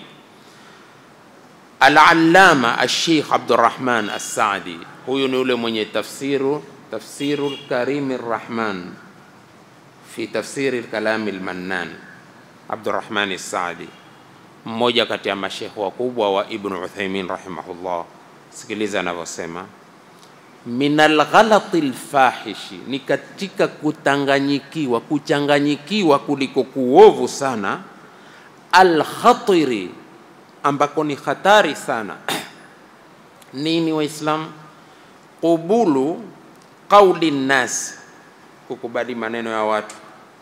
[SPEAKER 1] Al-Allama Al-Sheikh Abdurrahman As-Saadi, huyu ni ule mwenye tafsiru tafsiru Karimi Rahman fi tafsiri Kalami Lmannan. Abdurrahman As-Saadi, mmoja kati ya mashekhe wakubwa wa Ibn Uthaymin rahimahullah. Sikiliza anavyosema min alghalati lfahishi, ni katika kutanganyikiwa kuchanganyikiwa kuliko kuovu sana, alkhatiri, ambako ni hatari sana nini Waislamu? Qubulu qauli nnas, kukubali maneno ya watu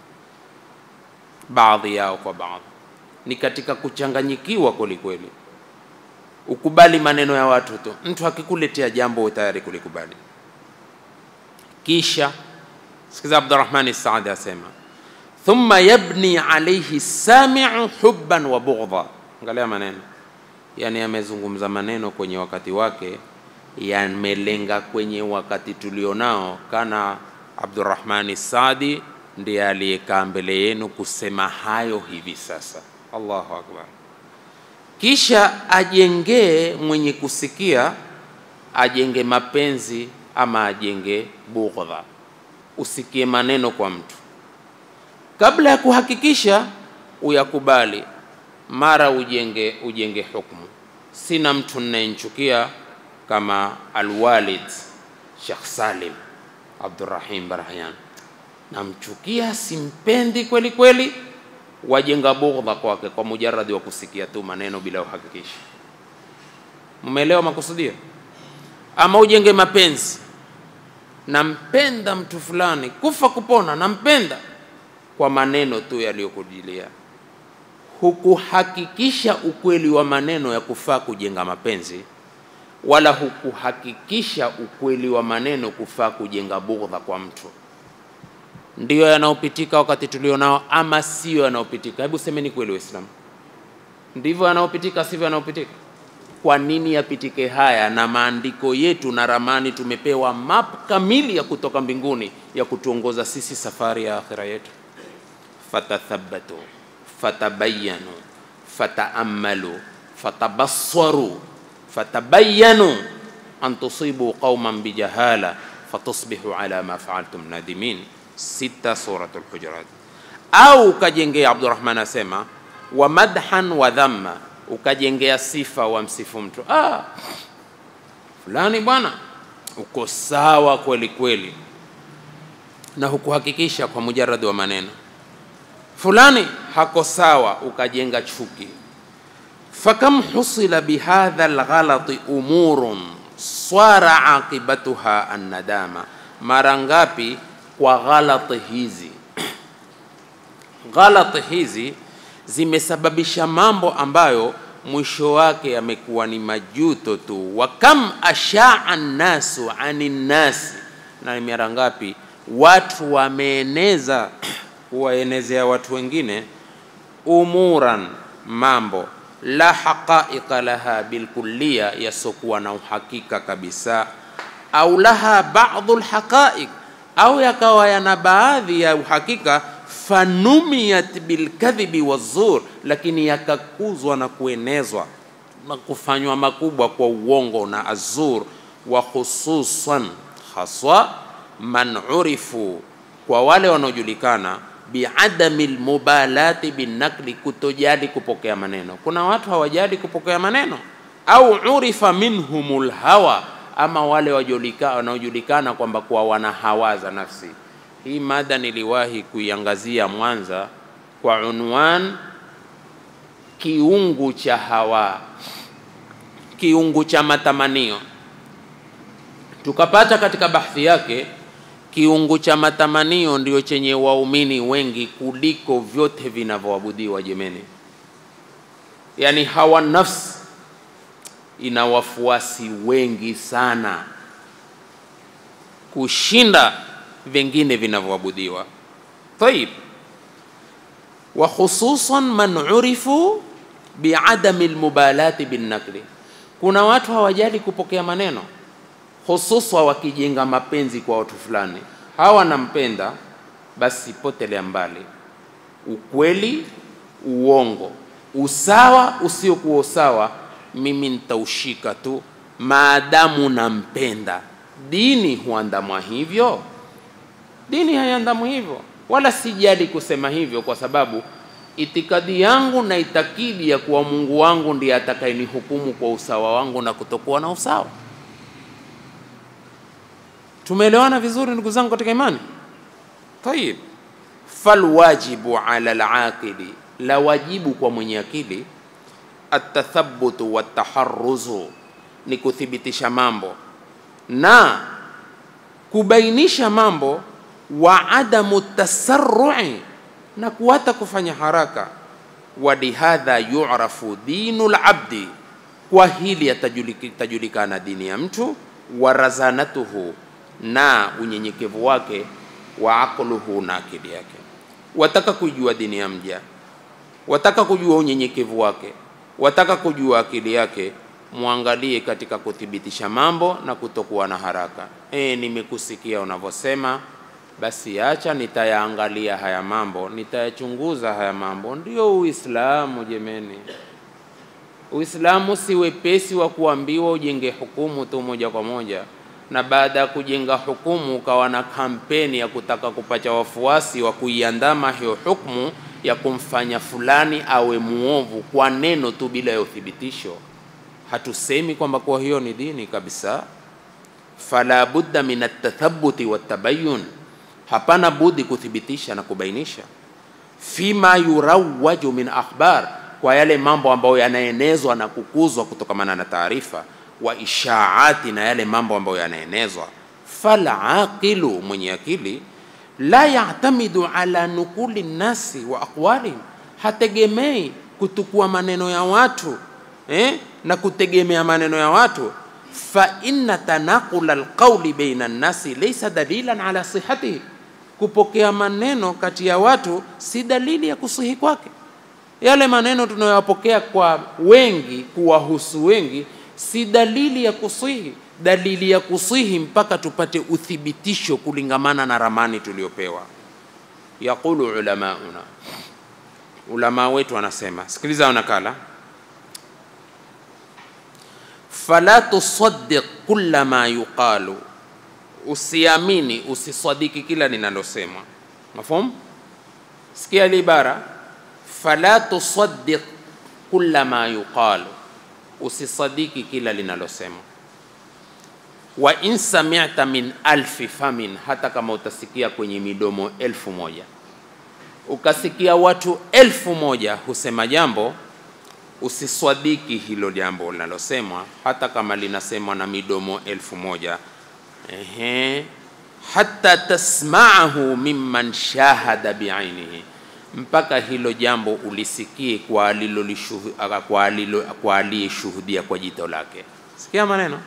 [SPEAKER 1] baadhi yao kwa baadhi, ni katika kuchanganyikiwa kwelikweli ukubali maneno ya watu tu. Mtu akikuletea jambo uwe tayari kulikubali. Kisha sikiza, Abdurrahmani Saadi asema thumma yabni alayhi samiu hubban wa bughdha. Angalia maneno, yani amezungumza maneno kwenye wakati wake, yamelenga kwenye wakati tulionao. Kana Abdurrahmani Saadi ndiye aliyekaa mbele yenu kusema hayo hivi sasa. Allahu akbar kisha ajengee mwenye kusikia, ajenge mapenzi ama ajenge bughdha. Usikie maneno kwa mtu kabla ya kuhakikisha uyakubali, mara ujenge ujenge hukumu. Sina mtu ninayenchukia kama Alwalid Sheikh Salim Abdurrahim Barahyan, namchukia, simpendi kweli kweli wajenga bughdha kwake kwa mujaradi wa kusikia tu maneno bila uhakikisha. Mmeelewa makusudio? Ama ujenge mapenzi, nampenda mtu fulani kufa kupona, nampenda kwa maneno tu yaliyokujilia, hukuhakikisha ukweli wa maneno ya kufaa kujenga mapenzi, wala hukuhakikisha ukweli wa maneno kufaa kujenga bughdha kwa mtu ndiyo yanayopitika wakati tulionao, ama sio yanayopitika? Hebu semeni kweli, Waislamu, ndivyo yanayopitika, sivyo yanayopitika? Kwa nini yapitike haya? Na maandiko yetu na ramani tumepewa map kamili ya kutoka mbinguni ya kutuongoza sisi safari ya akhira yetu. fatathabbatu fatabayanu fataammalu fatabassaru fatabayanu an tusibu qauman bijahala fatusbihu ala ma faaltum nadimin sita Suratul Hujurat. Au ukajengea, Abdurrahman asema wa madhan wa dhamma, ukajengea sifa wa msifu mtu, ah, fulani bwana uko sawa kweli kweli, na hukuhakikisha kwa mujaradi wa maneno, fulani hako sawa, ukajenga chuki. Fakam husila bihadha alghalati umurun swara aqibatuha annadama, mara ngapi kwa ghalati hizi ghalati hizi zimesababisha mambo ambayo mwisho wake yamekuwa ni majuto tu. wa kam ashaa nnasu ani nnasi, na ni mara ngapi watu wameeneza kuwaenezea watu wengine umuran, mambo la haqaiqa laha bilkulliya, yasokuwa na uhakika kabisa, au laha ba'dhu lhaqaiq, au yakawa yana baadhi ya uhakika fanumiyat bilkadhibi wazur, lakini yakakuzwa na kuenezwa na kufanywa makubwa kwa uongo na azur, wa khususan haswa man urifu, kwa wale wanaojulikana biadami lmubalati binakli, kutojali kupokea maneno. Kuna watu hawajali kupokea maneno, au urifa minhum lhawa, ama wale wanaojulikana kwamba kwa wana hawa za nafsi. Hii mada niliwahi kuiangazia Mwanza kwa unwan kiungu cha hawa, kiungu cha matamanio. Tukapata katika bahthi yake kiungu cha matamanio ndio chenye waumini wengi kuliko vyote vinavyoabudiwa jemeni. Yaani hawa nafsi ina wafuasi wengi sana kushinda vingine vinavyoabudiwa. Tayib, wa khususan man urifu biadami lmubalati binnakli, kuna watu hawajali kupokea maneno, hususwa wakijenga mapenzi kwa watu fulani, hawa nampenda, basi potelea mbali ukweli, uongo, usawa, usiokuwa usawa, mimi nitaushika tu maadamu nampenda. Dini huandamwa hivyo? Dini haiandamwi hivyo, wala sijali kusema hivyo, kwa sababu itikadi yangu na itakidi ya kuwa Mungu wangu ndiye atakayenihukumu kwa usawa wangu na kutokuwa na usawa. Tumeelewana vizuri ndugu zangu katika imani? Tayib, falwajibu ala alaqili, la wajibu kwa mwenye akili, atathabutu wataharuzu, ni kuthibitisha mambo na kubainisha mambo wa adamu tasarrui na kuwata kufanya haraka. wa bihadha yu'rafu dinu labdi, kwa hili itajulikana dini ya mtu, wa razanatuhu, na unyenyekevu wake, wa aqluhu, na akili yake. Wataka kujua dini ya mja, wataka kujua unyenyekevu wake, wataka kujua akili yake, mwangalie katika kuthibitisha mambo na kutokuwa na haraka. E, nimekusikia unavyosema basi acha nitayaangalia haya mambo, nitayachunguza haya mambo. Ndio Uislamu jemeni. Uislamu si wepesi wa kuambiwa ujenge hukumu tu moja kwa moja, na baada ya kujenga hukumu ukawa na kampeni ya kutaka kupata wafuasi wa kuiandama hiyo hukumu ya kumfanya fulani awe muovu kwa neno tu bila ya uthibitisho. Hatusemi kwamba kwa hiyo ni dini kabisa. Fala budda min atathabuti watabayun hapana budi kuthibitisha na kubainisha fima yurawaju min akhbar, kwa yale mambo ambayo yanaenezwa na kukuzwa kutokamana na taarifa, wa ishaati, na yale mambo ambayo yanaenezwa. Falaqilu, mwenye akili, la yatamidu ala nukuli nnasi wa aqwalihim, hategemei kutukua maneno ya watu eh, na kutegemea maneno ya watu fa inna tanaqula alqawli baina nnasi laysa dalilan ala sihatihi, kupokea maneno kati ya watu si dalili ya kusihi kwake. Yale maneno tunayoyapokea kwa wengi, kuwahusu wengi, si dalili ya kusihi. Dalili ya kusihi mpaka tupate uthibitisho kulingamana na ramani tuliyopewa. Yaqulu ulamauna, ulama wetu wanasema, sikiliza nakala fala tusaddiq kulla ma yuqalu, usiamini usisadiki kila linalosemwa. Mafhum? Sikia ile ibara, fala tusaddiq kulla ma yuqalu, usisadiki kila linalosemwa. Wa in sami'ta min alfi famin, hata kama utasikia kwenye midomo elfu moja ukasikia watu elfu moja husema jambo usiswadiki hilo jambo linalosemwa hata kama linasemwa na midomo elfu moja ehe, hata tasmaahu mimman shahada biainihi, mpaka hilo jambo ulisikie kwa alilolishuhu- kwa alilo- kwa aliyeshuhudia kwa jito lake. Sikia maneno,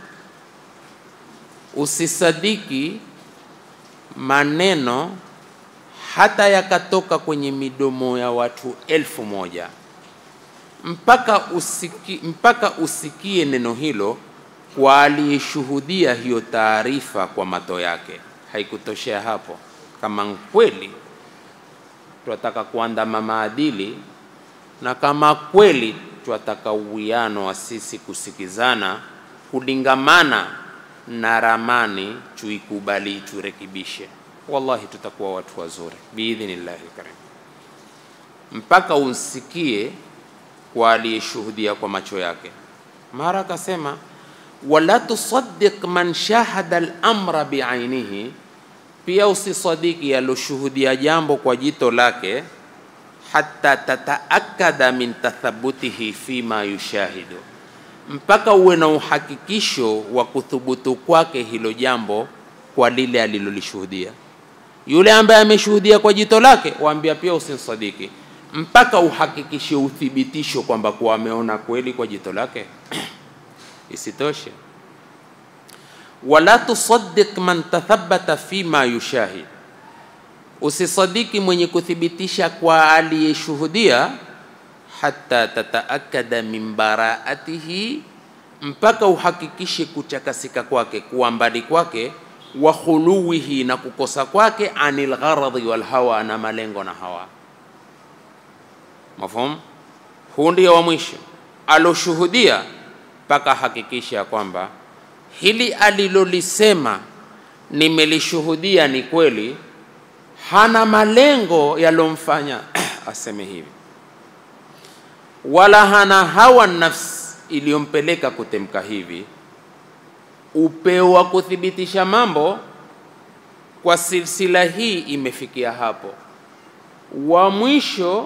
[SPEAKER 1] usisadiki maneno hata yakatoka kwenye midomo ya watu elfu moja mpaka, usiki, mpaka usikie neno hilo kwa aliyeshuhudia hiyo taarifa kwa mato yake. Haikutoshea hapo, kama kweli twataka kuandama maadili na kama kweli twataka uwiano wa sisi kusikizana, kulingamana na ramani, tuikubali, turekebishe, wallahi tutakuwa watu wazuri biidhnillahi lkarim, mpaka usikie kwa aliyeshuhudia kwa macho yake. Mara akasema wala tusaddiq man shahada al-amra biainihi, pia usisadiki aloshuhudia jambo kwa jito lake, hata tataakada min tathabutihi fima yushahidu, mpaka uwe na uhakikisho wa kuthubutu kwake hilo jambo kwa lile alilolishuhudia. Yule ambaye ameshuhudia kwa jito lake, waambia pia usimsadiki mpaka uhakikishe uthibitisho kwamba kuwa ameona kweli kwa jito lake. Isitoshe, wala tusaddiq man tathabata fima yushahid, usisadiki mwenye kuthibitisha kwa aliyeshuhudia, hata tataakada min baraatihi, mpaka uhakikishe kuchakasika kwake, kuwa mbali kwake, wa khuluwihi, na kukosa kwake, anil gharadhi wal hawa, na malengo na hawa Mafhum? Huu ndio wa mwisho aloshuhudia, mpaka hakikisha ya kwamba hili alilolisema nimelishuhudia ni kweli, hana malengo yalomfanya aseme hivi, wala hana hawa nafsi iliyompeleka kutemka hivi. Upeo wa kuthibitisha mambo kwa silsila hii imefikia hapo. Wa mwisho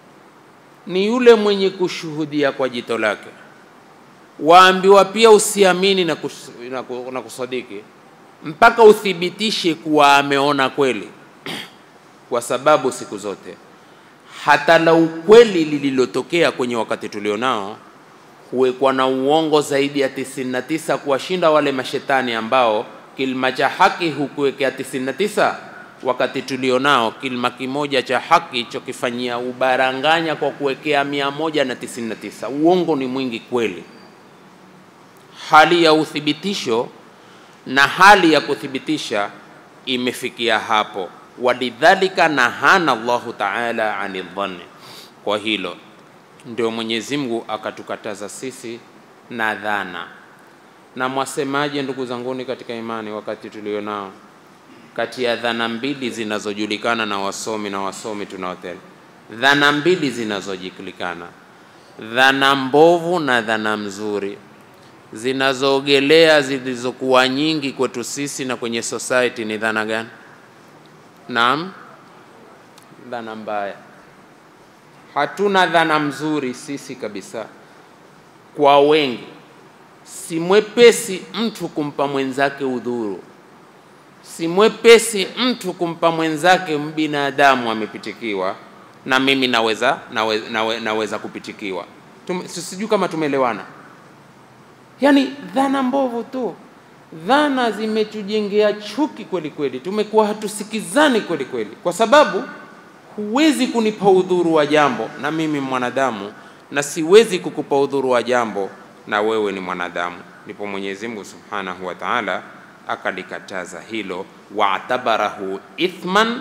[SPEAKER 1] ni yule mwenye kushuhudia kwa jito lake. Waambiwa pia usiamini na, kus, na, ku- na kusadiki mpaka uthibitishe kuwa ameona kweli, kwa sababu siku zote hata la ukweli lililotokea kwenye wakati tulionao huwekwa na uongo zaidi ya 99 kuwashinda wale mashetani ambao kilima cha haki hukuwekea 99 wakati tulionao kilima kimoja cha haki chokifanyia ubaranganya kwa kuwekea mia moja na tisini na tisa. Uongo ni mwingi kweli. Hali ya uthibitisho na hali ya kuthibitisha imefikia hapo, walidhalika nahana Allahu taala ani dhanni. Kwa hilo ndio Mwenyezi Mungu akatukataza sisi na dhana. Na mwasemaje, ndugu zanguni katika imani, wakati tulionao kati ya dhana mbili zinazojulikana na wasomi na wasomi tunaotela, dhana mbili zinazojulikana, dhana mbovu na dhana mzuri, zinazoogelea zilizokuwa nyingi kwetu sisi na kwenye society ni dhana gani? Naam, dhana mbaya. Hatuna dhana mzuri sisi kabisa. Kwa wengi, si mwepesi mtu kumpa mwenzake udhuru si mwepesi mtu kumpa mwenzake mbinadamu amepitikiwa, na mimi naweza, naweza, nawe, naweza kupitikiwa. Tume- si- Sijui kama tumeelewana. Yaani dhana mbovu tu, dhana zimetujengea chuki kweli kweli, tumekuwa hatusikizani kweli kweli, kwa sababu huwezi kunipa udhuru wa jambo na mimi mwanadamu, na siwezi kukupa udhuru wa jambo na wewe ni mwanadamu. Ndipo Mwenyezi Mungu Subhanahu wa Ta'ala akalikataza hilo, waatabarahu ithman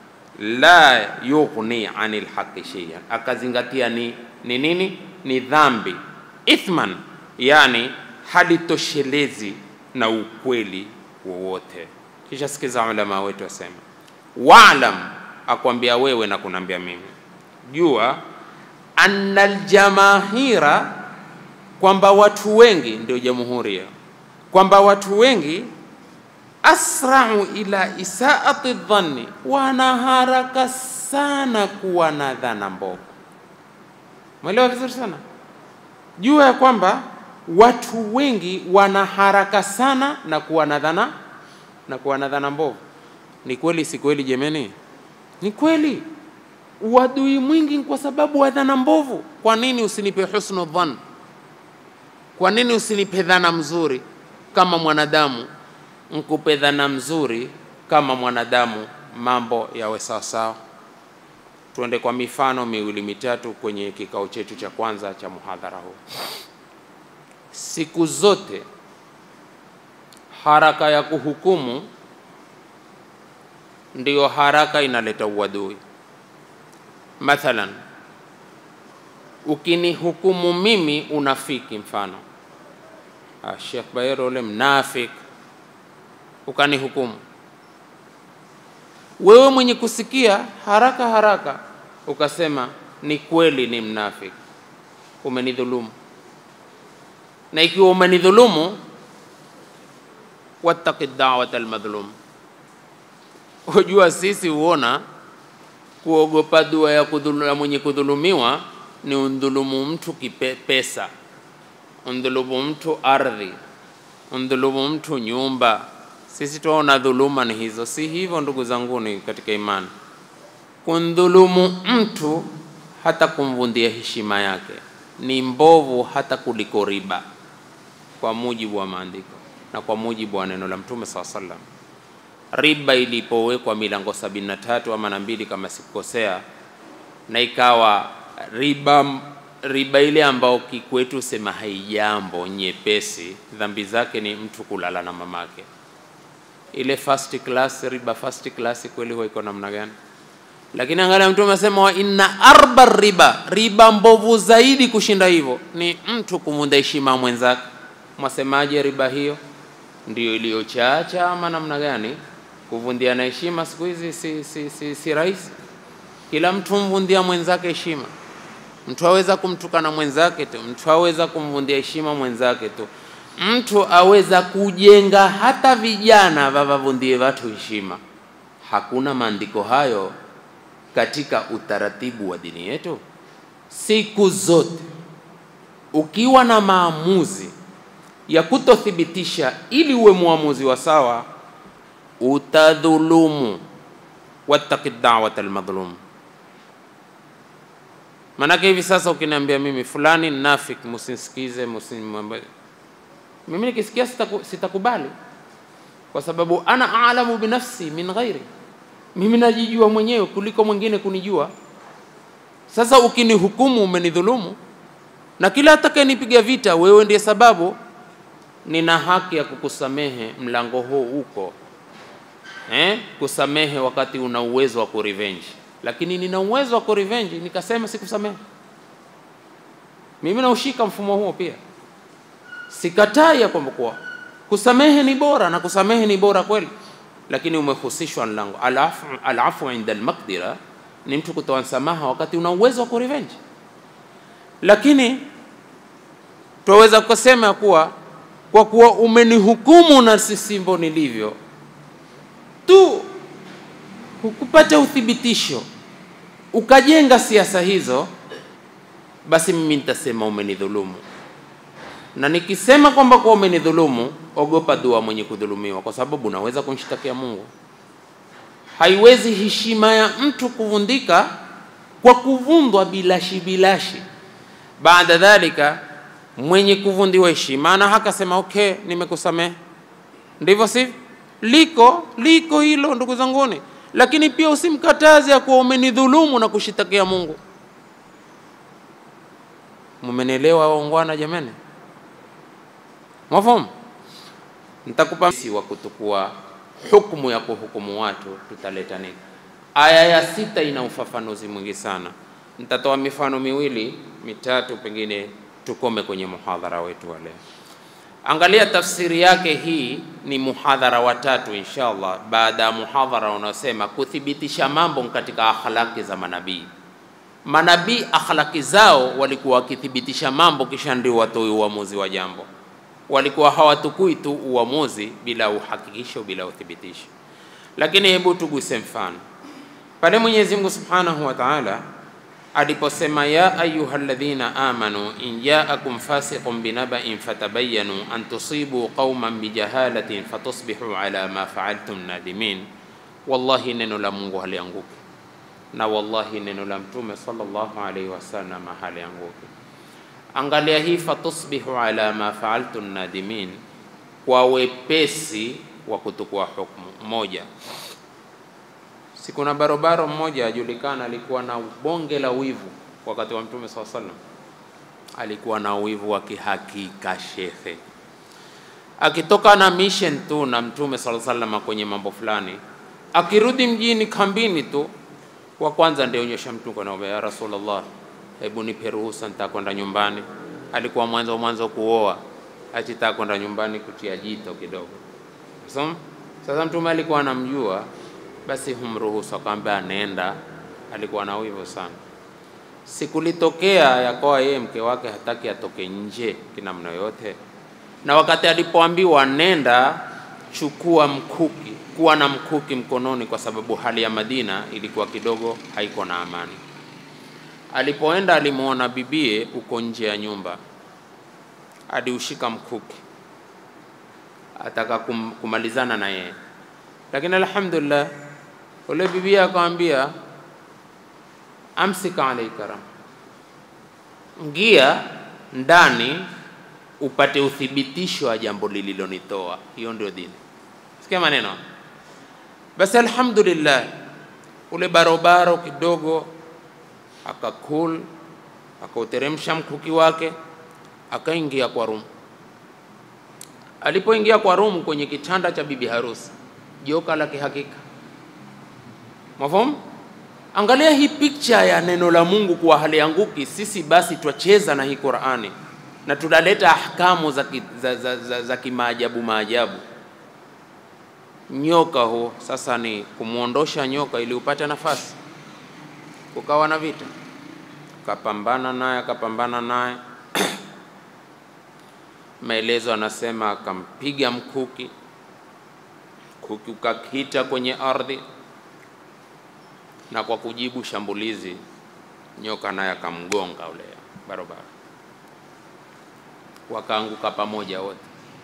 [SPEAKER 1] la yughni anil haqi shay'an, akazingatia ni ni nini? Ni dhambi. Ithman yani halitoshelezi na ukweli wowote. Kisha sikiza ulama wetu wasema, waalam, akwambia wewe na kunambia mimi, jua anna aljamahira, kwamba watu wengi ndio jamhuri, kwamba watu wengi asrau ila isaati dhanni, wana haraka sana kuwa na dhana mbovu. Mwelewa vizuri sana, jua ya kwamba watu wengi wana haraka sana na kuwa na dhana na kuwa na dhana mbovu. Ni kweli si kweli? Jemeni, ni kweli. uadui mwingi kwa sababu wa dhana mbovu. Kwa nini usinipe husnu dhann? Kwa nini usinipe dhana mzuri kama mwanadamu? Nkupe dhana mzuri kama mwanadamu, mambo yawe sawasawa. Tuende kwa mifano miwili mitatu kwenye kikao chetu cha kwanza cha muhadhara huu. Siku zote haraka ya kuhukumu ndiyo haraka inaleta uadui. Mathalan, ukinihukumu mimi unafiki, mfano ah, Sheikh Bayero ule mnafik, ukanihukumu wewe mwenye kusikia haraka haraka ukasema ni kweli, ni mnafik, umenidhulumu. Na ikiwa umenidhulumu, wattaqi da'wata almadhlum, hujua sisi huona kuogopa dua ya, kudhulu, ya mwenye kudhulumiwa ni undhulumu mtu kipe, pesa, undhulumu mtu ardhi, undhulumu mtu nyumba. Sisi tuona dhuluma ni hizo, si hivyo ndugu zanguni katika imani. Kundhulumu mtu hata kumvundia heshima yake ni mbovu hata kuliko riba, kwa mujibu wa maandiko na kwa mujibu wa neno la Mtume saa sallam. Riba ilipowekwa milango sabini na tatu ama na mbili kama sikukosea, na ikawa riba riba ile ambao kikwetu sema haijambo nyepesi, dhambi zake ni mtu kulala na mamake. Ile first class riba, first class kweli huwa iko namna gani? Lakini angalia, Mtume asema wa inna arba riba, riba mbovu zaidi kushinda hivyo ni mtu kumvunja heshima mwenzake. Mwasemaje riba hiyo? Ndio iliyochacha ama namna gani? Kuvundiana heshima siku hizi si, si, si, si rahisi. Kila mtu mvundia mwenzake heshima. Mtu aweza kumtukana mwenzake tu, mtu aweza kumvundia heshima mwenzake tu, mtu aweza kujenga hata vijana vavavundie watu heshima. Hakuna maandiko hayo katika utaratibu wa dini yetu. Siku zote ukiwa na maamuzi ya kutothibitisha ili uwe muamuzi wa sawa, utadhulumu. wattaqi da'wata almadhlum. Manake hivi sasa ukiniambia mimi fulani nafik, musinsikize, musimwambie mimi, nikisikia sitaku, sitakubali kwa sababu ana alamu binafsi min ghairi, mimi najijua mwenyewe kuliko mwingine kunijua. Sasa ukinihukumu umenidhulumu, na kila atakayenipiga vita, wewe ndiye sababu nina haki ya kukusamehe. Mlango huu uko eh, kusamehe wakati una uwezo wa kurevenge, lakini nina uwezo wa kurevenge nikasema sikusamehe. Mimi naushika mfumo huo pia, sikatai ya kwamba kuwa kusamehe ni bora na kusamehe ni bora kweli, lakini umehusishwa mlango alafu, alafu inda almaqdira ni mtu kutoa msamaha wakati una uwezo wa kurevenge, lakini twaweza kusema kuwa kwa kuwa umenihukumu na sisimbo nilivyo tu, hukupata uthibitisho ukajenga siasa hizo, basi mimi nitasema umenidhulumu. Na nikisema kwamba kwa umenidhulumu, ogopa dua mwenye kudhulumiwa, kwa sababu unaweza kumshtakia Mungu. Haiwezi heshima ya mtu kuvundika kwa kuvundwa bilashi bilashi. Baada dhalika mwenye kuvundiwa heshima na hakasema okay, nimekusamehe. Ndivyo sivyo? Liko liko hilo ndugu zanguni, lakini pia usimkataze ya kuwa umenidhulumu na kushitakia Mungu. Mumenielewa waungwana jamani? Mwafahamu? Nitakupa si wa kutukua hukumu ya kuhukumu watu, tutaleta nini? Aya ya sita ina ufafanuzi mwingi sana. Nitatoa mifano miwili mitatu, pengine tukome kwenye muhadhara wetu wa leo. Angalia tafsiri yake, hii ni muhadhara wa tatu inshallah, baada ya muhadhara unaosema kuthibitisha mambo katika akhlaki za manabii. Manabii akhlaki zao walikuwa wakithibitisha mambo, kisha ndio watoe uamuzi wa jambo. Walikuwa hawatukui tu uamuzi bila uhakikisho, bila uthibitisho. Lakini hebu tuguse mfano pale Mwenyezi Mungu Subhanahu wa Ta'ala aliposema ya ayuha alladhina amanu in jaakum fasiqun binaba'in fatabayyanu an tusibu qauman bijahalatin fatusbihu ala ma fa'altum nadimin. Wallahi, neno la Mungu halianguki. na wallahi neno la Mtume sallallahu alaihi wasallam halianguki. Angalia hii, fatusbihu ala ma faaltu nadimin, kwa wepesi wa kutukua hukumu. Moja, si kuna barobaro mmoja ajulikana, alikuwa na bonge la wivu wakati wa Mtume sallallahu alaihi wasallam, alikuwa na wivu wa kihakika shekhe akitoka na mission tu na mtume sala salama kwenye mambo fulani, akirudi mjini kambini tu, wa kwanza ndio nyosha mtume na ya Rasulullah, hebu nipe ruhusa, nitakwenda nyumbani. Alikuwa mwanzo mwanzo kuoa, achitaka kwenda nyumbani kutia jito kidogo. So, sasa mtume alikuwa anamjua, basi humruhusu, akamwambia nenda. Alikuwa na wivu sana. Sikulitokea yakawa yeye mke wake hataki atoke nje kinamna yote na wakati alipoambiwa nenda, chukua mkuki, kuwa na mkuki mkononi, kwa sababu hali ya Madina ilikuwa kidogo haiko na amani. Alipoenda alimwona bibie uko nje ya nyumba, aliushika mkuki, ataka kum, kumalizana na yeye, lakini alhamdulillah ule bibie akamwambia, amsika alaika ram, ngia ndani upate uthibitisho wa jambo lililonitoa. Hiyo ndio dini. Sikia maneno basi. Alhamdulillah, ule barobaro kidogo akakul, akauteremsha mkuki wake, akaingia kwa rumu. Alipoingia kwa rumu, kwenye kitanda cha bibi harusi, joka la kihakika. Mafahamu? Angalia hii picture ya neno la Mungu kuwa halianguki. Sisi basi twacheza na hii Qur'ani na tunaleta ahkamu za, ki, za, za, za, za kimaajabu maajabu. Nyoka huo sasa ni kumwondosha nyoka ili upate nafasi, kukawa na vita, kapambana naye akapambana naye maelezo anasema akampiga mkuki, mkuki ukakita kwenye ardhi, na kwa kujibu shambulizi nyoka naye akamgonga ule barabara wakaanguka pamoja wote.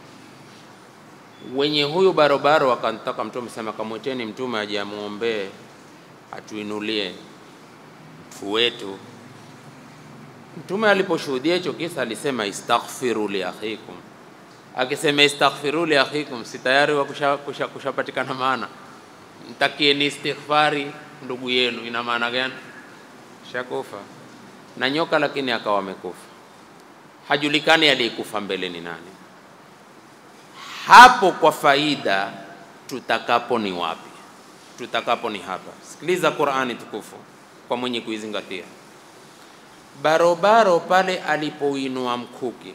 [SPEAKER 1] Wenye huyu barobaro wakantaka Mtume sema, kamwiteni Mtume aje amwombee atuinulie mfu wetu. Mtume aliposhuhudia hicho kisa alisema istaghfiru li akhikum. Akisema istaghfiru li akhikum, si tayari wa kushapatikana kusha, kusha maana, mtakieni istighfari ndugu yenu. Ina maana gani? Shakufa na nyoka, lakini akawa amekufa hajulikani aliyekufa mbele ni nani. Hapo kwa faida, tutakapo ni wapi? Tutakapo ni hapa. Sikiliza Qur'ani tukufu kwa mwenye kuizingatia. Barobaro pale alipoinua mkuki,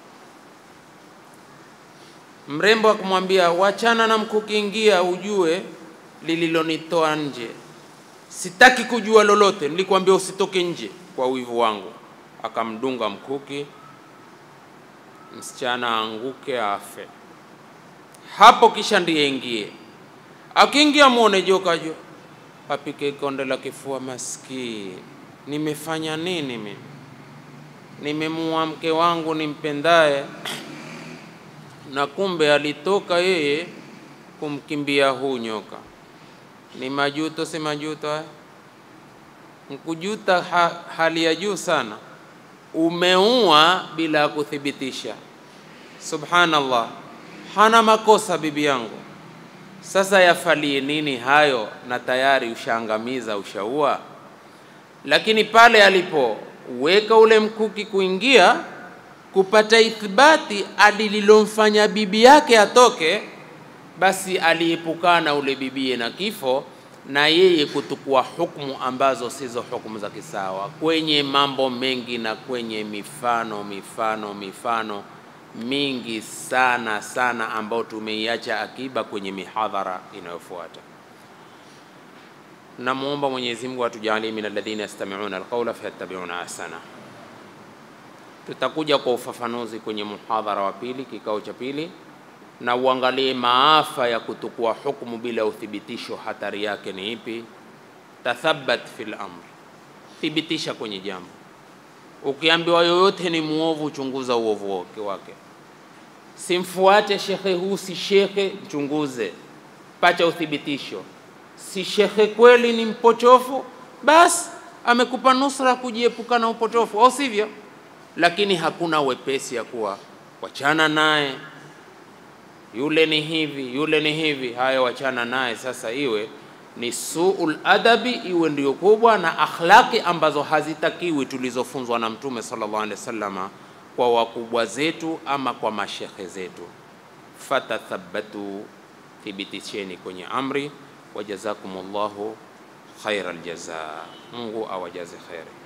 [SPEAKER 1] mrembo akamwambia, wachana na mkuki, ingia ujue lililonitoa nje. Sitaki kujua lolote, nilikwambia usitoke nje kwa wivu wangu. Akamdunga mkuki msichana aanguke afe hapo, kisha ndiye ingie. Akiingia muone joka jo apike konde la kifua. Maskini, nimefanya nini mimi? Nimemua mke wangu nimpendaye, na kumbe alitoka yeye kumkimbia huu nyoka. Ni majuto, si majuto haya? Nkujuta ha, hali ya juu sana umeua bila ya kuthibitisha. Subhanallah, hana makosa bibi yangu. Sasa yafalie nini hayo? Na tayari ushaangamiza, ushaua. Lakini pale alipoweka ule mkuki kuingia kupata ithibati alililomfanya bibi yake atoke, basi aliepukana ule bibie na kifo na yeye kutukua hukumu ambazo sizo hukumu za kisawa kwenye mambo mengi na kwenye mifano mifano mifano mingi sana sana ambayo tumeiacha akiba kwenye mihadhara inayofuata. Namwomba Mwenyezi Mungu atujalie min alladhina yastami'una alqawla fayattabi'una ahsana. Tutakuja kwa ufafanuzi kwenye muhadhara wa pili, kikao cha pili na uangalie maafa ya kutukua hukumu bila uthibitisho, hatari yake ni ipi? Tathabat fil amr, thibitisha kwenye jambo. Ukiambiwa yoyote ni muovu, chunguza uovu wake wake. Simfuate shekhe huu, si shekhe, mchunguze, pacha uthibitisho. Si shekhe kweli, ni mpochofu, basi amekupa nusra kujiepuka na upotofu, au sivyo? Lakini hakuna wepesi ya kuwa wachana naye, yule ni hivi, yule ni hivi, haya wachana naye. Sasa iwe ni suul adabi, iwe ndio kubwa, na akhlaqi ambazo hazitakiwi tulizofunzwa na Mtume sallallahu alaihi wasallama kwa wakubwa zetu ama kwa mashekhe zetu. Fatathabatu, thibitisheni kwenye amri. Wajazakumullahu khairal jazaa, Mungu awajaze kheri.